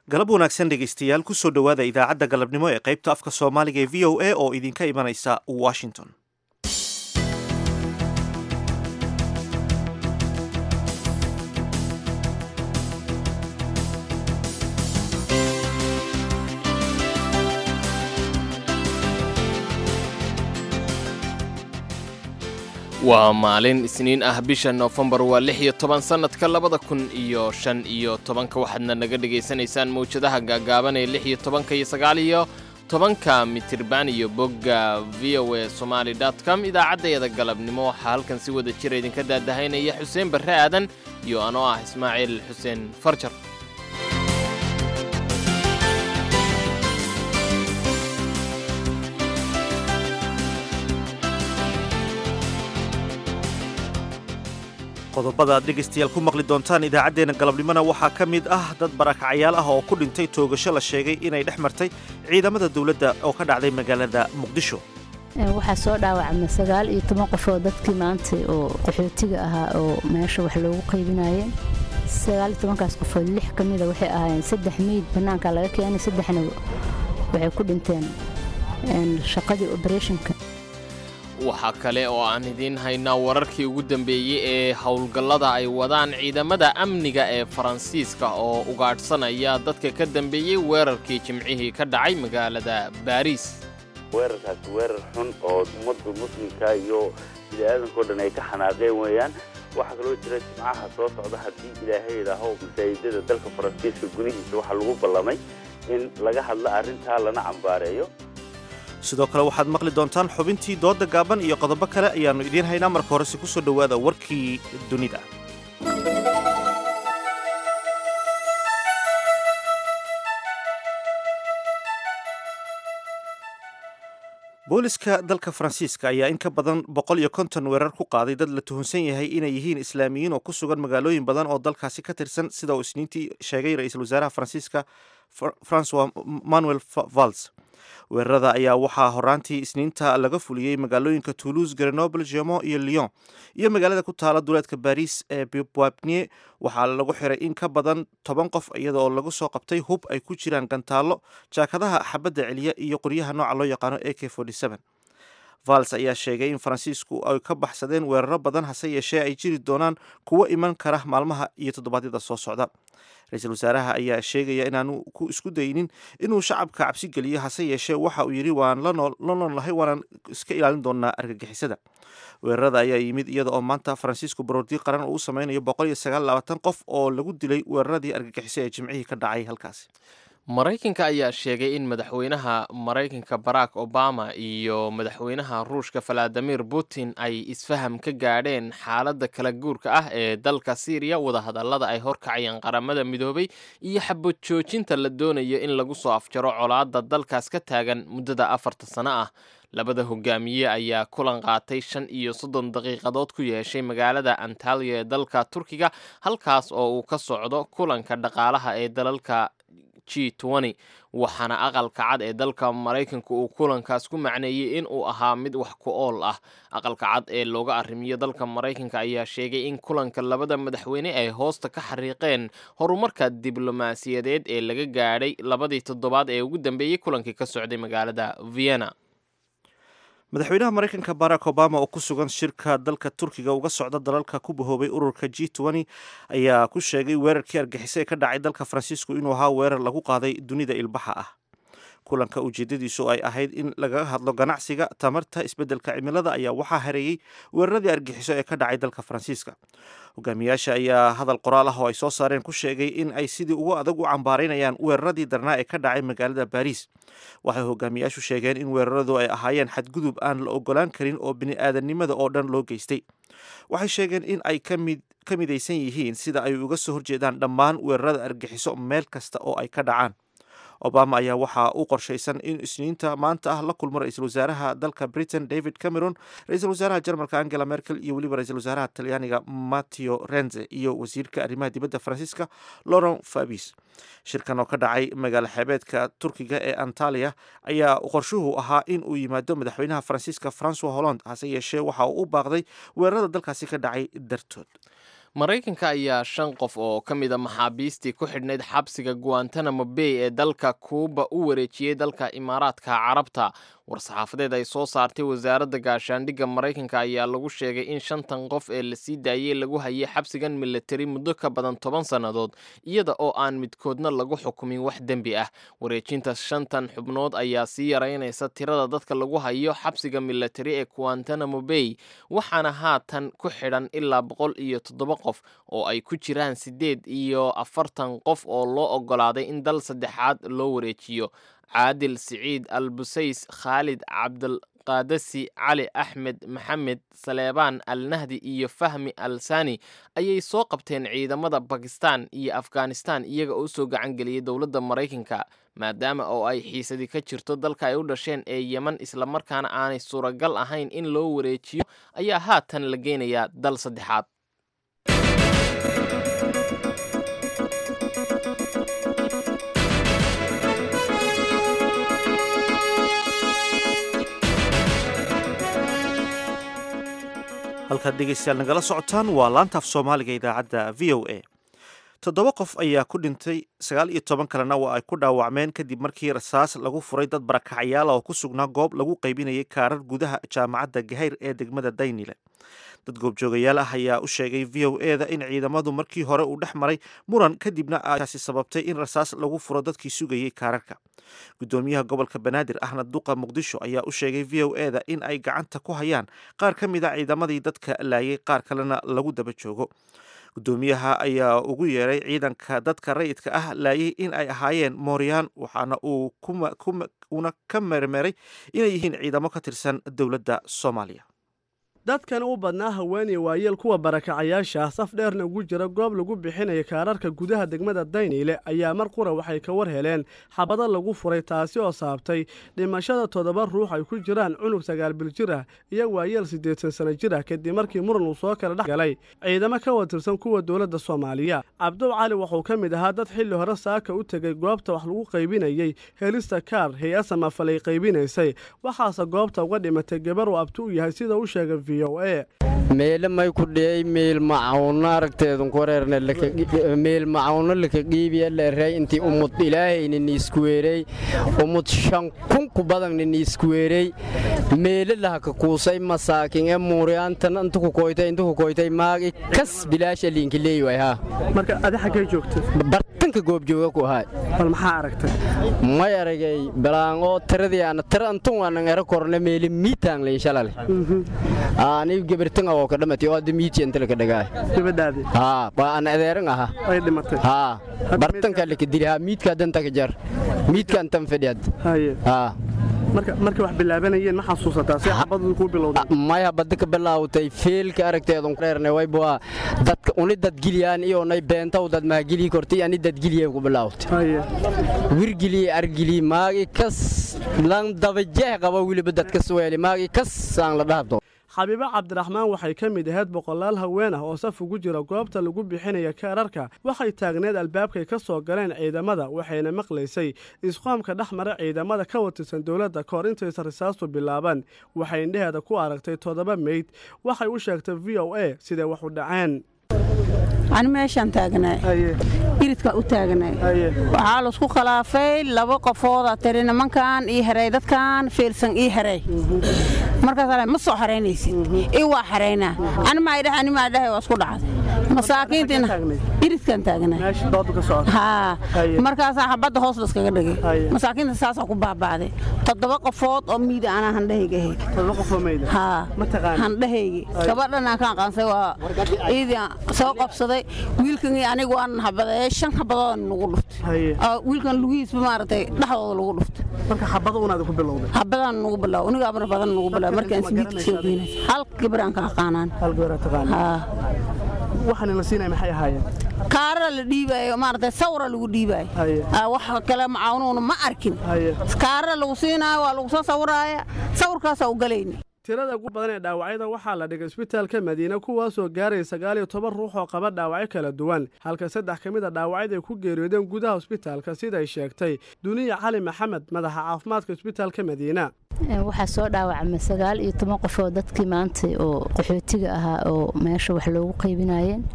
galab wanaagsan dhegaystayaal kusoo dhowaada idaacadda galabnimo ee qaybta afka soomaaliga ee v o a oo idinka imanaysa washington waa maalin isniin ah bisha noofembar waa lix iyo toban sannadka labada kun iyo shan iyo tobanka waxaadna naga dhegaysanaysaan mawjadaha gaagaaban ee lix iyo tobanka iyo sagaal iyo tobanka mitirban iyo bogga v o a somaali dot com idaacaddayada galabnimo waxaa halkan si wada jira idinka daadahaynaya xuseen barre aadan iyo anoo ah ismaaciil xuseen farjar qodobada aad dhegaystayaal ku maqli doontaan idaacaddeenna galabnimona waxaa ka mid ah dad barakacyaal ah oo ku dhintay toogasho la sheegay inay dhex martay ciidamada dawladda oo ka dhacday magaalada muqdisho waxaa soo dhaawacma sagaal iyo toban qof oo dadkii maanta oo qaxootiga ahaa oo meesha wax loogu qaybinayeen sagaal iyo tobankaas qofood lix ka mida waxay ahaayeen saddex meyd bannaanka laga keenay saddexna waxay ku dhinteen shaqadii oberetionka waxaa kale oo aan idiin haynaa wararkii ugu dambeeyey ee howlgallada ay wadaan ciidamada amniga ee faransiiska oo ugaadhsanaya dadka ka dambeeyey weerarkii jimcihii ka dhacay magaalada baariis weerarkaasi weerar xun oo ummadda muslimka iyo bini'aadankao dhan ay ka xanaaqeen weeyaan waxaa kaloo jira jimcaha soo socda haddii ilaahay idhaaho masaajidada dalka faransiiska gudihiisa waxaa lagu ballamay in laga hadlo arrintaa lana cambaareeyo sidoo kale waxaad maqli doontaan xubintii doodda gaaban iyo qodobo kale ayaannu idiin haynaa marka horese ku soo dhowaada warkii dunida booliska dalka faransiiska ayaa in ka badan boqol iyo konton weerar ku qaaday dad la tuhunsan yahay inay yihiin islaamiyiin oo ku sugan magaalooyin badan oo dalkaasi ka tirsan sida uu isniintii sheegay ra-iisul wasaaraha faransiiska francois manuel vals weerarada ayaa waxaa horaantii isniinta laga fuliyey magaalooyinka toulouse grenoble gemont iyo lyon iyo magaalada ku taala duleedka baris ee boabnie waxaa lagu xiray in ka badan toban qof iyada oo lagu soo qabtay hub ay ku jiraan gantaallo jaakadaha xabadda celiya iyo qoryaha nooca loo yaqaano a k vals ayaa sheegay in faransiisku ay ka baxsadeen weeraro badan hase yeeshee ay jiri doonaan kuwo iman kara maalmaha iyo toddobaadyada soo socda ra-iisul wasaaraha ayaa sheegaya inaanu ku isku daynin inuu shacabka cabsi geliyo hase yeeshee waxa uu yidhi waan la noolnahay waanaan iska ilaalin doonaa argagixisada weerarada ayaa yimid iyada oo maanta faransiisku baroordi qaran uu u sameynayo boqol iyo sagaal labaatan qof oo lagu dilay weeraradii argagixiso ee jimcihii ka dhacay halkaasi maraykanka ayaa sheegay in madaxweynaha maraykanka barack obama iyo madaxweynaha ruushka valadimir putin ay isfaham ka gaadheen xaaladda kala guurka ah ee dalka syriya wadahadallada ay horkacayeen qaramada midoobay iyo xabad joojinta la doonayo in lagu soo afjaro colaadda dalkaas ka taagan muddada afarta sano ah labada hogaamiye ayaa kulan qaatay shan iyo soddon daqiiqadood ku yeeshay magaalada antaliya ee dalka turkiga halkaas oo uu ka socdo kulanka dhaqaalaha ee dalalka g waxaana aqalka cad ee dalka maraykanka uu kulankaas ku macneeyey in uu ahaa mid wax ku ool ah aqalka cad ee looga arrimiyo dalka maraykanka ayaa sheegay in kulanka labada madaxweyne ay hoosta ka xariiqeen horumarka diblomaasiyadeed ee laga gaadhay labadii toddobaad ee ugu dambeeyey kulankii ka socday magaalada vienna madaxweynaha maraykanka barack obama oo ku sugan shirka dalka turkiga uga socda dalalka ku bahoobay ururka g ayaa ku sheegay weerarkii argixisay ee ka dhacay dalka faransiisku inuu ahaa weerar lagu qaaday dunida ilbaxa ah kulanka ujeedadiisu ay ahayd in lagaga hadlo ganacsiga tamarta isbeddelka cimilada ayaa waxaa hareeyey weeraradii argixiso ee ka dhacay dalka faransiiska hogaamiyaasha ayaa hadal qoraal ah oo ay soo saareen ku sheegay in ay sidii ugu adag u cambaaraynayaan weeraradii darnaa ee ka dhacay magaalada baariis waxay hogaamiyaashu sheegeen in weeraradu ay ahaayeen xadgudub aan la ogolaan karin oo bini-aadannimada oo dhan loo geystay waxay sheegeen in ay ka midaysan yihiin sida ay uga soo horjeedaan dhammaan weerarada argixiso meel kasta oo ay ka dhacaan obama ayaa waxaa u qorshaysan in isniinta maanta ah la kulmo ra-iisul wasaaraha dalka britain david cameron ra-iisul wasaaraha jarmalka angela merkel iyo weliba ra-isul wasaaraha talyaaniga matteo renze iyo wasiirka arrimaha dibadda faransiiska laurent fabis shirkan oo ka dhacay magaalo xeebeedka turkiga ee antaliya ayaa qorshuhu ahaa in uu yimaado madaxweynaha faransiiska francois holland hase yeeshee waxa uu u baaqday weerarada dalkaasi ka dhacay dartood maraykanka ayaa shan qof oo ka mida maxaabiistii ku xidhnayd xabsiga guantanamo bay ee dalka kuuba u wareejiyey dalka imaaraadka carabta war-saxaafadeed ay soo saartay wasaaradda gaashaandhigga maraykanka ayaa lagu sheegay in shantan qof ee lasii daayey lagu hayay xabsigan militari muddo ka badan toban sannadood iyada oo aan midkoodna lagu xukumin wax dembi ah wareejinta shantan xubnood ayaa sii yaraynaysa tirada dadka lagu hayo xabsiga militari ee guantanamo bay waxaana haatan ku xidhan ilaa boqol iyo toddoba qof oo ay ku jiraan siddeed iyo afartan qof oo loo oggolaaday in dal saddexaad loo wareejiyo caadil siciid al busays khaalid cabdilqaadasi cali axmed maxamed saleebaan al nahdi iyo fahmi al sani ayay soo qabteen ciidamada bakistan iyo afghanistan iyaga oo usoo gacan geliyey dowladda maraykanka maadaama oo ay xiisadi ka jirto dalka ay u dhasheen ee yeman islamarkaana aanay suuragal ahayn in loo wareejiyo ayaa haatan la geynayaa dal saddexaad halkaad dhegeystayaal nagala socotaan waa laantaaf soomaaliga idaacadda v o a toddoba qof ayaa ku dhintay sagaal iyo toban kalena waa ay ku dhaawacmeen kadib markii rasaas lagu furay dad barakacayaala oo ku sugnaa goob lagu qaybinayay kaarar gudaha jaamacadda gahayr ee degmada daynile dad goobjoogayaal ah ayaa u sheegay v o e da in ciidamadu markii hore uu dhex maray muran kadibna aasi sababtay in rasaas lagu furo dadkii sugayey kaararka gudoomiyaha gobolka banaadir ahna duqa muqdisho ayaa u sheegay v o e da in ay gacanta ku hayaan qaar ka mid a ciidamadii dadka laayay qaar kalena lagu daba joogo gudoomiyaha ayaa ugu yeeray ciidanka dadka rayidka ah laayay in ay ahaayeen mooryaan waxaana uu una ka mermeray inay yihiin ciidamo ka tirsan dowladda soomaaliya dadkan u badnaa haweeney waayeel kuwa barakacayaasha ah saf dheerna ugu jira goob lagu bixinaya kaararka gudaha degmada dayniile ayaa mar qura waxay ka war heleen xabado lagu furay taasi oo saabtay dhimashada toddoba ruux ay ku jiraan cunug sagaal bil jir ah iyo waayeel siddeetan sano jir ah kadib markii muran uu soo kala dhex galay ciidamo ka watirsan kuwa dowladda soomaaliya cabdow cali wuxuu ka mid ahaa dad xilli hore saaka u tegay goobta wax lagu qaybinayey helista kaar hay-a samafalay qaybinaysay waxaase goobta uga dhimatay gabar uu abti u yahay sida u sheegay v meele may ku dhiyey meel macawno aragteedun ku reerne meel macawno laka qiibiya leerey intii umud ilaahayna niiskuweerey umud shan kun ku badanna niiskuweerey meele lahaka kuusay masaakin ee muuryaantan inta ku koytay inta ku koytay maagi kas bilaasha liinka leeyway haa marka adi xaggay joogtay bartanka goobjooga ku ahay bal maxaa aragtay may aragay balaangoo tiradii ana tira antun waanan era korne meele miitaan leyn shalale ani gabartan oo ka dhamatay oo hadda miiti inta laka dhagaay gabadhaadii haa waa aan adeeran aha ay dhimatay haa bartanka laka dili haa miidka danta ka jar miidka antan fadhi hadda haye haa marka markay wax bilaabanayeen ma xasuusataa si xabadu ku bilowday maya badda ka bilaawtay feelka aragteedu reerne wayba dadka uni dadgiliyaan iyo nay beentaw dad mahagilii kortay ani dadgiliyeen ku bilaawtay haye wirgilii argilii maagi kas lan dabajeeh qaba weliba dadka suweeli maagi kas aan la dhahabto xabiibo cabdiraxmaan waxay ka mid ahayd boqolaal haween ah oo saf ugu jira goobta lagu bixinaya kaararka waxay taagneed albaabkay ka soo galeen ciidamada waxayna maqlaysay isqoomka dhex mara ciidamada ka watirsan dowladda kahor intaysan risaastu bilaaban waxay indheheeda ku aragtay toddoba meyd waxay u sheegtay v o a siday wax u dhaceen ani meeshaan taagnay iridka u taagnay waxaa laisku khilaafay laba qofooda tiri nimankan ii heray dadkan fiilsan ii heray markaas ma soo xaraynaysid ii waa xaraynaa ani maa idhaha ani maa idhahay waa isku dhacday masaakiintina iridkan taagnay haa markaasaa xabadda hoos laskaga dhigay masaakiinta saasaa ku baaba'day toddoba qofood oo miida anaa handhahayga ahayd haa handhahaygi gabadhan aan ka aqaansay waa ciidii soo qabsaday wiilkan iyo anigu waan habadee shan habadood nagu dhuftay wiilkan lugihiisba maaragtay dhexdooda lagu dhuftay marka xabada unaad ku bilowday habadaan nagu bilaw uniga amar badan nagu bilaw markaan sibiidka soo geynay hal gabaraan ka aqaanaan hal gabar taqaan haa waxaan la siinay maxay ahaayeen kaarara la dhiibayo maaragtay sawra lagu dhiibayo wax kale macaanuuna ma arkin kaarara lagu siinaayo waa lagu soo sawiraaya sawirkaasaa u galayni tirada ugu badan ee dhaawacyada waxaa la dhigay isbitaalka madiine kuwaasoo gaaraya sagaal iyo toban ruux oo qaba dhaawacyo kala duwan halka saddex ka mid a dhaawacyada ay ku geeriyoodeen gudaha isbitaalka siday sheegtay duniya cali maxamed madaxa caafimaadka isbitaalka madiina waxaa soo dhaawacmay sagaal iyo toban qof oo dadkii maanta oo qaxootiga ahaa oo meesha wax loogu qaybinayeen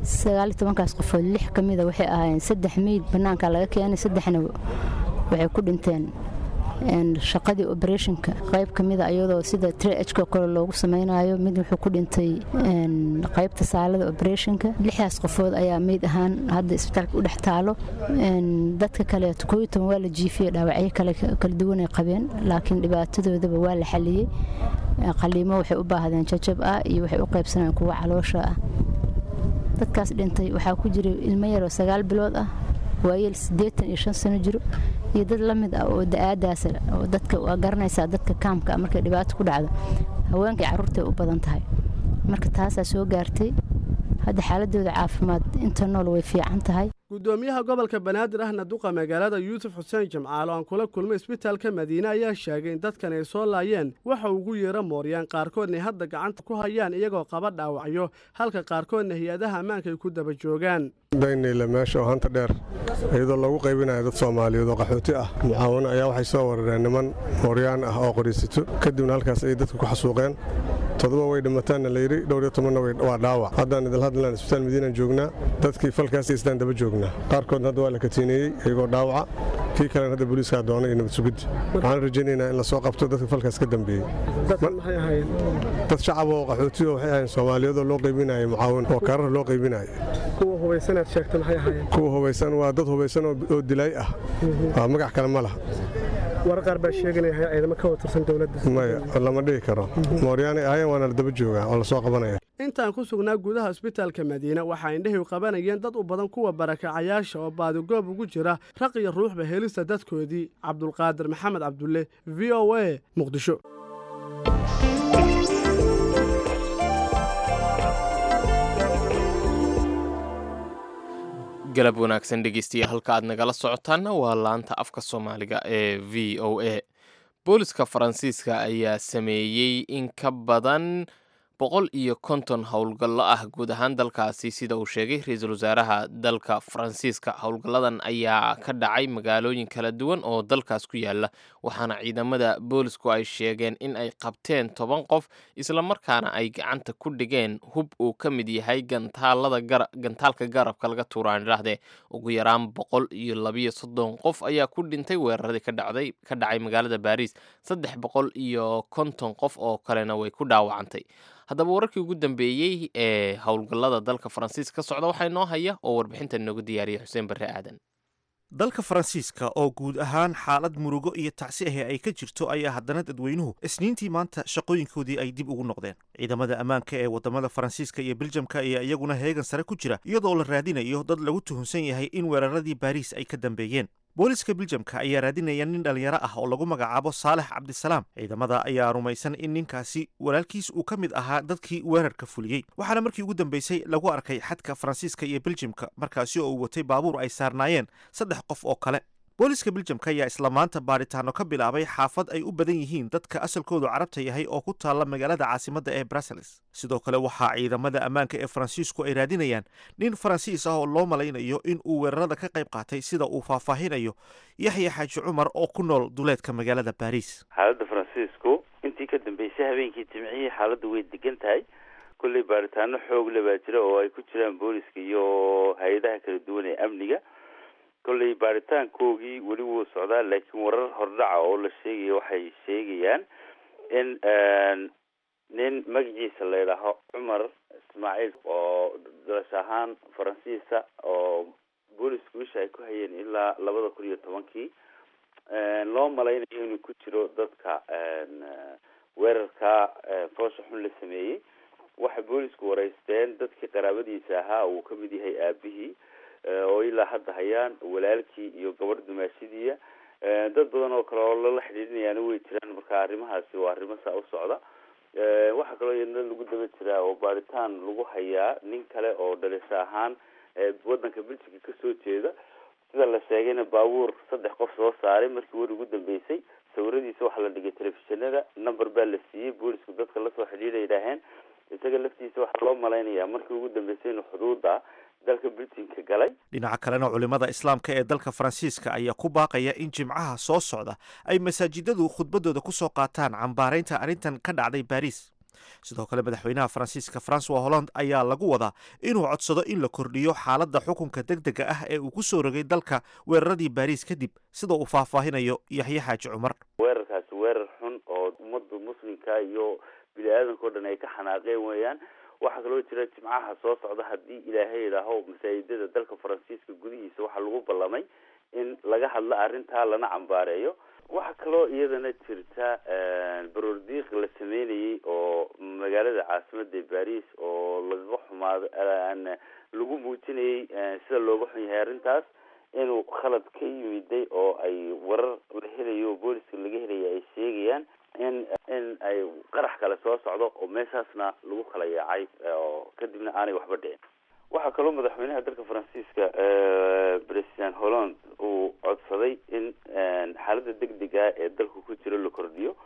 sagaaliyo tobankaas qofood lix ka mida waxay ahaayeen saddex meyd bannaanka laga keenay saddexna waxay ku dhinteen shaqadii oberetionka qayb ka mida iyadoo sida trhka kale loogu samaynayo mid wuxuu ku dhintay qaybta saalada oberetionka lixdaas qofood ayaa meyd ahaan hadda isbitaalka u dhex taalo dadka kaleeto kooiyo toban waa la jiifiyey dhaawacyo kala duwanay qabeen laakiin dhibaatadoodaba waa la xaliyey qaliimo waxay u baahdeen jajab ah iyo waxay u qaybsanayeen kuwa caloosha ah dadkaas dhintay waxaa ku jiray ilmo yaroo sagaal bilood ah waayeel siddeetan iyo shan sano jiro iyo dad la mid ah oo da-aadaas oo dadka waa garanaysaa dadka kaamka markay dhibaato ku dhacdo haweenkai carruurtay u badan tahay marka taasaa soo gaartay hadda xaaladooda caafimaad inta nool way fiican tahay gudoomiyaha gobolka banaadir ahna duqa magaalada yuusuf xuseen jimcaal oo aan kula kulmay isbitaalka madiine ayaa sheegay in dadkan ay soo laayeen waxa ugu yeera mooryaan qaarkoodna hadda gacanta ku hayaan iyagoo qaba dhaawacyo halka qaarkoodna hay-adaha ammaanka ay ku daba joogaan daynayla meesha oo hanta dheer iyadoo lagu qaybinayo dad soomaaliyeed oo qaxooti ah mucaawano ayaa waxay soo warareen niman mooryaan ah oo qoriisito kadibna halkaas ayay dadka ku xasuuqeen todoba way dhimataanna layidhi dhowr iyo tobanna waa dhaawac haddaan idil hadlan isbitaal madiinaan joognaa dadkii falkaas istaan daba joognaa qaarkoodna hadda waa la katiineeyey iyagoo dhaawaca kii kalena hadda booliiskaa doonay iyo nabad sugidda waxaan rajaynaynaa in lasoo qabto dadka falkaas ka dambeeyey dad shacab oo qaxooti oo waxay ahayn soomaaliyadoo loo qaybinaya mucaawin oo karar loo qaybinaya kuwa hubaysanaad sheegta maxay ahaayeen kuwa hubaysan waa dad hubaysan oo dilaay ah waa magac kale ma laha war qaar baa sheeganaya ciidamo ka watirsan dowladda maya lama dhihi karo mooryaanay ahaayeen waana la daba joogaa oo lasoo qabanaya intaan ku sugnaa gudaha isbitaalka madiine waxaa indhahiw qabanayeen dad u badan kuwa barakacayaasha oo baadigoob ugu jira raq iyo ruuxba helista dadkoodii cabdulqaadir maxamed cabdulle v o a muqdisho galab wanaagsan dhegeystiya halka aad nagala socotaanna waa laanta afka soomaaliga ee v o a booliska faransiiska ayaa sameeyey in ka badan boqol iyo konton howlgallo ah guud ahaan dalkaasi sida uu sheegay ra-iisul wasaaraha dalka faransiiska howlgalladan ayaa ka dhacay magaalooyin kala duwan oo dalkaas ku yaala waxaana ciidamada boolisku ay sheegeen in ay qabteen toban qof islamarkaana ay gacanta ku dhigeen hub uu ka mid yahay gantaalada gantaalka garabka laga tuuraan idhaahdee ugu yaraan boqol iyo labiyo soddon qof ayaa ku dhintay weeraradii ka dhacday ka dhacay magaalada baariis saddex boqol iyo konton qof oo kalena way ku dhaawacantay haddaba wararkii ugu dambeeyey ee howlgallada dalka faransiiska ka socda waxaa inoo haya oo warbixintan inoogu diyaariyay xuseen barre aadan dalka faransiiska oo guud ahaan xaalad murugo iyo tacsi ahi ay ka jirto ayaa haddana dadweynuhu isniintii maanta shaqooyinkoodii ay dib ugu noqdeen ciidamada ammaanka ee wadamada faransiiska iyo beljamka ayaa iyaguna heegan sare ku jira iyadoo la raadinayo dad lagu tuhunsan yahay in weeraradii baariis ay ka dambeeyeen booliska beljamka ayaa raadinaya nin dhalinyaro ah oo lagu magacaabo saalex cabdisalaam ciidamada ayaa rumaysan in ninkaasi walaalkiis uu ka mid ahaa dadkii weerarka fuliyey waxaana markii ugu dambeysay lagu arkay xadka faransiiska iyo beljamka markaasi oo uu watay baabuur ay saarnaayeen saddex qof oo kale booliska beljamka ayaa isla maanta baadhitaano ka bilaabay xaafad ay u badan yihiin dadka asalkoodu carabta yahay oo ku taalla magaalada caasimadda ee brussels sidoo kale waxaa ciidamada ammaanka ee faransiisku ay raadinayaan nin faransiis ah oo loo malaynayo in uu weerarada ka qayb qaatay sida uu faahfaahinayo yaxya xaaji cumar oo ku nool duleedka magaalada baariis xaaladda faransiisku intii ka dambeysay habeenkii jimcihii xaaladdu way degan tahay kolley baaritaano xoog le baa jira oo ay ku jiraan booliska iyo hay-adaha kala duwan ee amniga kolley baaritaankoogii weli wuu socdaa laakiin warar hordhaca oo la sheegaya waxay sheegayaan in nin magaciisa la yidhaaho cumar ismaaciil oo dalasho ahaan faransiisa oo boolisku isha ay ku hayeen ilaa labada kun iyo tobankii loo malaynayo inuu ku jiro dadka weerarka foosha xun la sameeyey waxay boolisku wareysteen dadkii qaraabadiisa ahaa uu kamid yahay aabihii oo ilaa hadda hayaan walaalkii iyo gabadh dumaashidiiya dad badan oo kale oo lala xidhiidhinayaana way jiraan marka arrimahaasi waa arrimo saa u socda waxaa kaloo iyadna lagu daba jiraa oo baaritaan lagu hayaa nin kale oo dhalisho ahaan wadanka belgiga kasoo jeeda sida la sheegayna baabuur saddex qof soo saaray markii weri ugu dambeysay sawiradiisa waxaa la dhigay telefishinada number baa la siiyey boolisku dadka lasoo xidhiidha yidhaaheen isaga laftiisa waxaa loo malaynayaa markii ugu dambeysay inuu xuduuda dalka britinka galay dhinaca kalena culimada islaamka ee dalka faransiiska ayaa ku baaqaya in jimcaha soo socda ay masaajidadu khudbadooda ku soo qaataan cambaaraynta arrintan ka dhacday baariis sidoo kale madaxweynaha faransiiska francois holland ayaa lagu wadaa inuu codsado in la kordhiyo xaaladda xukunka deg dega ah ee uu ku soo rogay dalka weeraradii baariis kadib sida uu faahfaahinayo yaxye xaaji cumar weerarkaasi weerar xun oo ummadda muslimka iyo bini aadanka o dhan ay ka xanaaqeen weeyaan waxaa kaloo jira jimcaha soo socda haddii ilaahay idhaaho masaajidada dalka faransiiska gudihiisa waxaa lagu ballamay in laga hadlo arrintaa lana cambaareeyo waxaa kaloo iyadana jirta baroordiiq la sameynayay oo magaalada caasimada baris oo lagaga xumaado lagu muujinayay sida looga xun yahay arrintaas inuu khalad ka yimiday oo ay warar la helayo oo booliska laga helaya ay sheegayaan in in ay qarax kale soo socdo oo meeshaasna lagu kala yaacay oo kadibna aanay waxba dhicin waxaa kaloo madaxweynaha dalka faransiiska president holland uu codsaday in xaaladda degdega ee dalka ku jiro la kordhiyo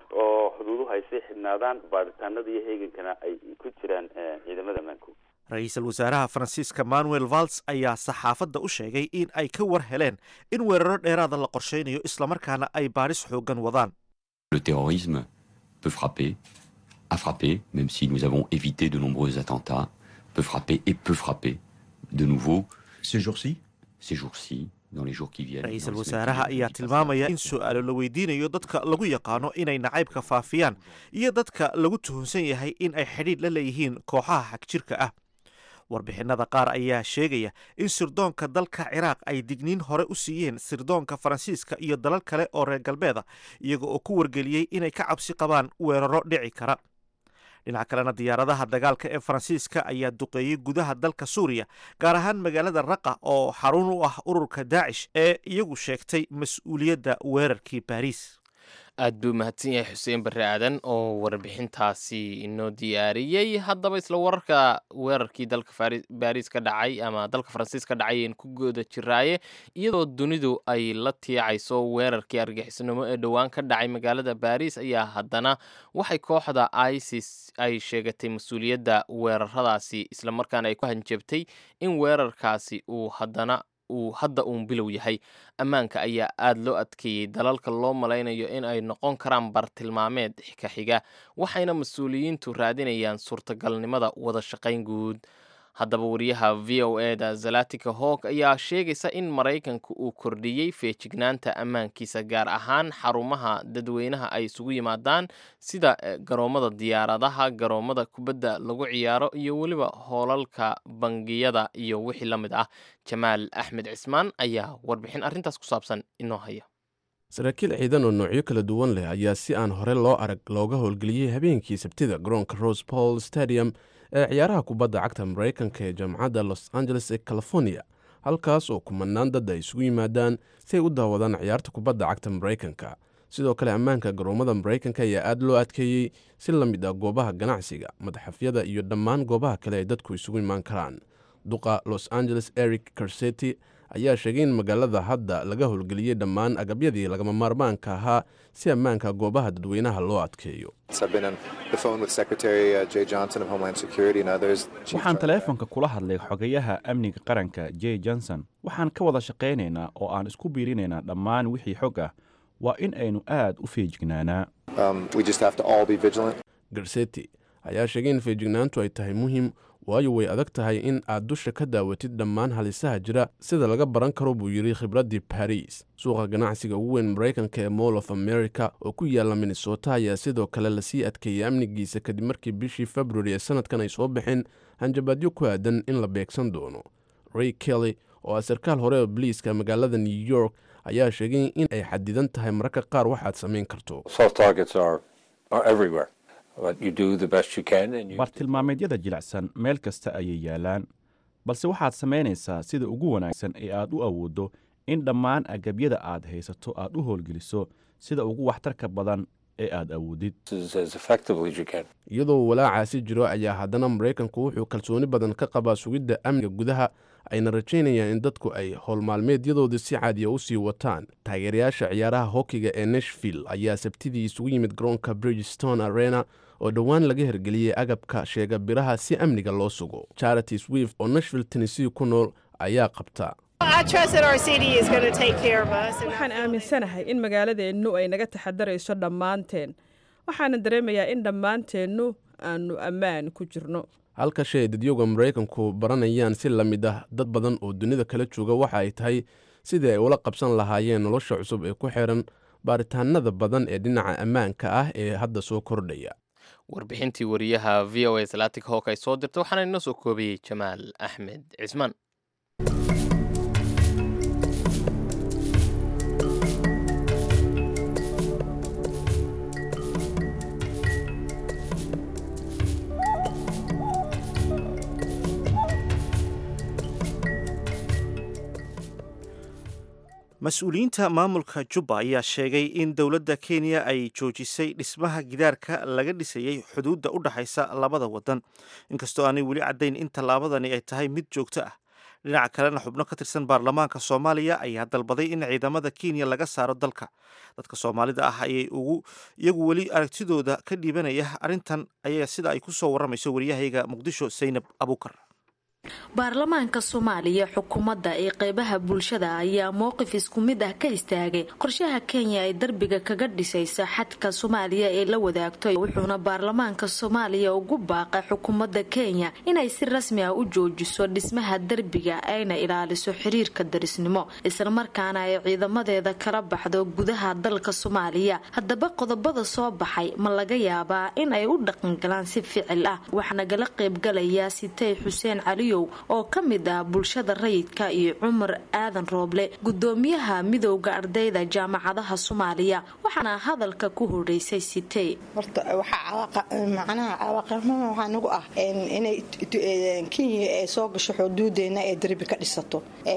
oo xuduuduhu ay sii xidhnaadaan baaritaanada iyo heegankana ay ku jiraan ciidamada ammaanku ra-iisul wasaaraha faransiiska manuel valls ayaa saxaafadda u sheegay in ay ka war heleen in weeraro dheeraada la qorshaynayo islamarkaana ay baadhis xoogan wadaan Le terrorisme peut frapper, a frappé, même si nous avons évité de nombreux attentats, peut frapper et peut frapper de nouveau Ces jours-ci ces jours-ci, dans les jours qui viennent. ra-iisul dans les semaines qui wasaaraha viennent, ayaa qui passent tilmaamaya après. in su-aalo la weydiinayo dadka lagu yaqaano inay nacaybka faafiyaan iyo dadka lagu tuhunsan yahay in ay xidhiidh la leeyihiin kooxaha xagjirka ah warbixinada qaar ayaa sheegaya in sirdoonka dalka ciraaq ay digniin hore u siiyeen sirdoonka faransiiska iyo dalal kale oo reer galbeeda iyaga oo ku wargeliyey inay ka cabsi qabaan weeraro dhici kara dhinaca kalena diyaaradaha dagaalka ee faransiiska ayaa duqeeyey gudaha dalka suuriya gaar ahaan magaalada raqa oo xarun u ah ururka daacish ee iyagu sheegtay mas-uuliyadda weerarkii baariis aad buu mahadsan yahay xuseen barre aadan oo warbixintaasi inoo diyaariyey haddaba isla wararka weerarkii dalka Fari- baariis ka dhacay ama dalka faransiis ka dhacay een ku gooda jiraaye iyadoo dunidu ay la tiicayso weerarkii argixisnimo ee dhowaan ka dhacay magaalada baariis ayaa haddana waxay kooxda isis ay sheegatay mas-uuliyadda weeraradaasi islamarkaana ay ku hanjabtay in weerarkaasi uu haddana uu hadda uun bilow yahay ammaanka ayaa aada loo adkeeyey dalalka loo malaynayo in ay noqon karaan bartilmaameed ka xiga waxayna mas-uuliyiintu raadinayaan suurtagalnimada wada shaqayn guud haddaba wariyaha v o e da zalatika hawk ayaa sheegaysa in maraykanku uu kordhiyey feejignaanta ammaankiisa gaar ahaan xarumaha dadweynaha ay isugu yimaadaan sida eh, garoomada diyaaradaha garoomada kubadda lagu ciyaaro iyo weliba hoolalka bangiyada iyo wixii la mid ah jamaal axmed cismaan ayaa warbixin arrintaas ku saabsan inoo haya saraakiil ciidan oo noocyo kala duwan leh ayaa si aan hore loo arag looga howlgeliyey habeenkii sabtida garoonka rose paul stadium ee ciyaaraha kubadda cagta maraykanka ee jaamacadda los angeles ee california halkaas oo kumanaan dad ay isugu yimaadaan si ay u daawadaan ciyaarta kubadda cagta maraykanka sidoo kale ammaanka garoomada maraykanka ayaa aad loo adkeeyey si la mid ah goobaha ganacsiga madaxafyada iyo dhammaan goobaha kale ay dadku isugu imaan karaan duqa los angeles eric carseti ayaa sheegay in magaalada hadda laga howlgeliyey dhammaan agabyadii lagama maarmaanka ahaa si ammaanka goobaha dadweynaha loo adkeeyo I've been on the phone with Secretary uh, Jay Johnson of Homeland Security and others. Chief waxaan Threat taleefanka kula hadlay xogayaha amniga qaranka j johnson waxaan ka wada shaqaynaynaa oo aan isku biirinaynaa dhammaan wixii xog ah waa in aynu aad u feejignaanaa Um, we just have to all be vigilant. garseti ayaa sheegay in feejignaantu ay tahay muhiim waayo way adag tahay in aad dusha ka daawatid dhammaan halisaha jira sida laga baran karo buu yidhi khibraddii baris suuqa ganacsiga ugu weyn maraykanka ee mall of america oo ku yaalla minnesota ayaa sidoo kale lasii adkeeyey amnigiisa kadib markii bishii februari ee sanadkan ay soo baxeen hanjabaadyo ku aadan in la beegsan doono ray kelly oo ah sarkaal hore oo boliiska magaalada new york ayaa sheegay in ay xadidan tahay mararka qaar waxaad samayn karto Soft targets are, are everywhere, but you do the best you can and you bartilmaameedyada jilicsan meel kasta ayay yaalaan balse waxaad samaynaysaa sida ugu wanaagsan ee aad u awooddo in dhammaan agabyada aad haysato aad u howlgeliso sida ugu waxtarka badan ee aad awoodid as, as effectively as you can. iyadoo walaacaasi jiro ayaa haddana maraykanku wuxuu kalsooni badan ka qabaa sugidda amniga gudaha ayna rajaynayaan in dadku ay howlmaalmeedyadoodii si caadiya u sii wataan taageerayaasha ciyaaraha hokiga ee nashville ayaa sabtidii isugu yimid garoonka bridgestone arena oo dhowaan laga hergeliyey agabka sheega biraha si amniga loo sugo charity swift oo nashville tennessee ku nool ayaa qabta waxaan aaminsanahay in magaaladeennu ay naga taxadarayso dhammaanteen waxaana dareemayaa in dhammaanteennu aanu ammaan ku jirno halka shay dadyooga maraykanku baranayaan si la mid ah dad badan oo dunida kala jooga waxa ay tahay sidii ay ula qabsan lahaayeen nolosha cusub ee ku xiran baaritaanada badan ee dhinaca ammaanka ah ee hadda soo kordhaya warbixintii wariyaha v o a salatic hawk ay soo dirta waxaana inoo soo koobiyey jamaal axmed cismaan mas-uuliyiinta maamulka jubba ayaa sheegay in dowladda kenya ay joojisay dhismaha gidaarka laga dhisayey xuduudda u dhaxaysa labada wadan inkastoo aanay weli caddayn in tallaabadani ay tahay mid joogto ah dhinaca kalena xubno ka tirsan baarlamaanka soomaaliya ayaa dalbaday in ciidamada kenya laga saaro dalka dadka soomaalida ah ayay ugu iyagu weli aragtidooda ka dhiibanaya arrintan ayaa sida ay ku soo warramayso waryahayga muqdisho saynab abuukar baarlamaanka soomaaliya xukuumadda ee qeybaha bulshada ayaa mowqif isku mid ah ka istaagay qorshaha kenya ay darbiga kaga dhisaysa xadka soomaaliya ee la wadaagto wuxuuna baarlamaanka soomaaliya ugu baaqay xukuumadda kenya inay si rasmi ah u joojiso dhismaha derbiga ayna ilaaliso xiriirka darisnimo islamarkaana ay ciidamadeeda kala baxdo gudaha dalka soomaaliya haddaba qodobada soo baxay ma laga yaabaa in ay u dhaqangalaan si ficil ah waxaa nagala qeybgalaya sitey xuseen cali oo ka mid ah bulshada rayidka iyo cumar aadan rooble gudoomiyaha midowda ardayda jaamacadaha soomaaliya waxaana hadalka ku horeysay sitey horta waxaa macnaha cawaaqirnimo waxaa nagu ah inay kenya ay soo gasho xuduudeena ee derbi ka dhisato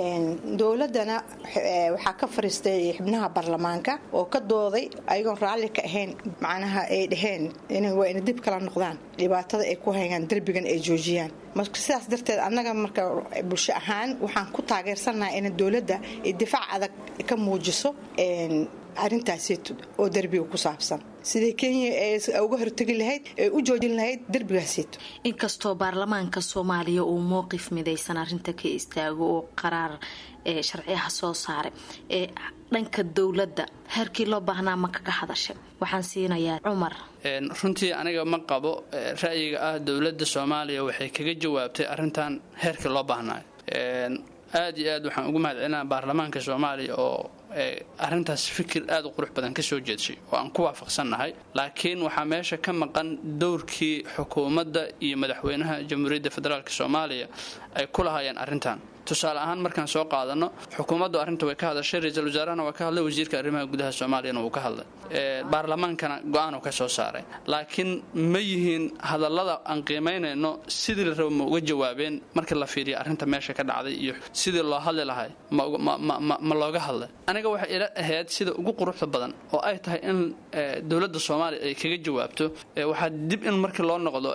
dowladana waxaa ka fariistay xubnaha baarlamaanka oo ka dooday ayagoon raalli ka ahayn macnaha ay dhaheen waa ina dib kala noqdaan dhibaatada ay ku hayaan derbigan ay joojiyaan marka sidaas darteed annaga marka bulsho ahaan waxaan ku taageersannaha in dowladda ay difaac adag ka muujiso arrintaasito oo derbiga ku saabsan siday kenya uga hortegi lahayd ee u joojin lahayd derbigaasito inkastoo baarlamaanka soomaaliya uu mowqif midaysan arrinta ka istaago oo qaraar ee sharciyaha soo saaray ee dhanka dowladda heerkii loo baahnaa ma kaga hadashay waxaan siinayaa cumar runtii aniga ma qabo ra'yiga ah dowladda soomaaliya waxay kaga jawaabtay arrintan heerkii loo baahnaayo aad iyo aad waxaan ugu mahadcelinaa baarlamaanka soomaaliya oo arrintaas fikir aad u qurux badan ka soo jeedshay oo aan ku waafaqsannahay laakiin waxaa meesha ka maqan dowrkii xukuumadda iyo madaxweynaha jamhuuriyadda federaalk soomaaliya ay ku lahaayeen arrintan tusaale ahaan markaan soo qaadano xukuumaddu arrinta way ka hadashay ra-iisul wasaarahana waa ka hadlay wasiirka arrimaha gudaha soomaaliyana wuu ka hadlay baarlamaankana go-aan uu ka soo saaray laakiin ma yihiin hadallada aan qiimaynayno sidii la rabo ma uga jawaabeen markii la fiiriya arrinta meesha ka dhacday iyo sidii loo hadli lahay ma looga hadlay aniga waxay ila ahayd sida ugu quruxda badan oo ay tahay in dowladda soomaaliya ay kaga jawaabto waxaa dib in markii loo noqdo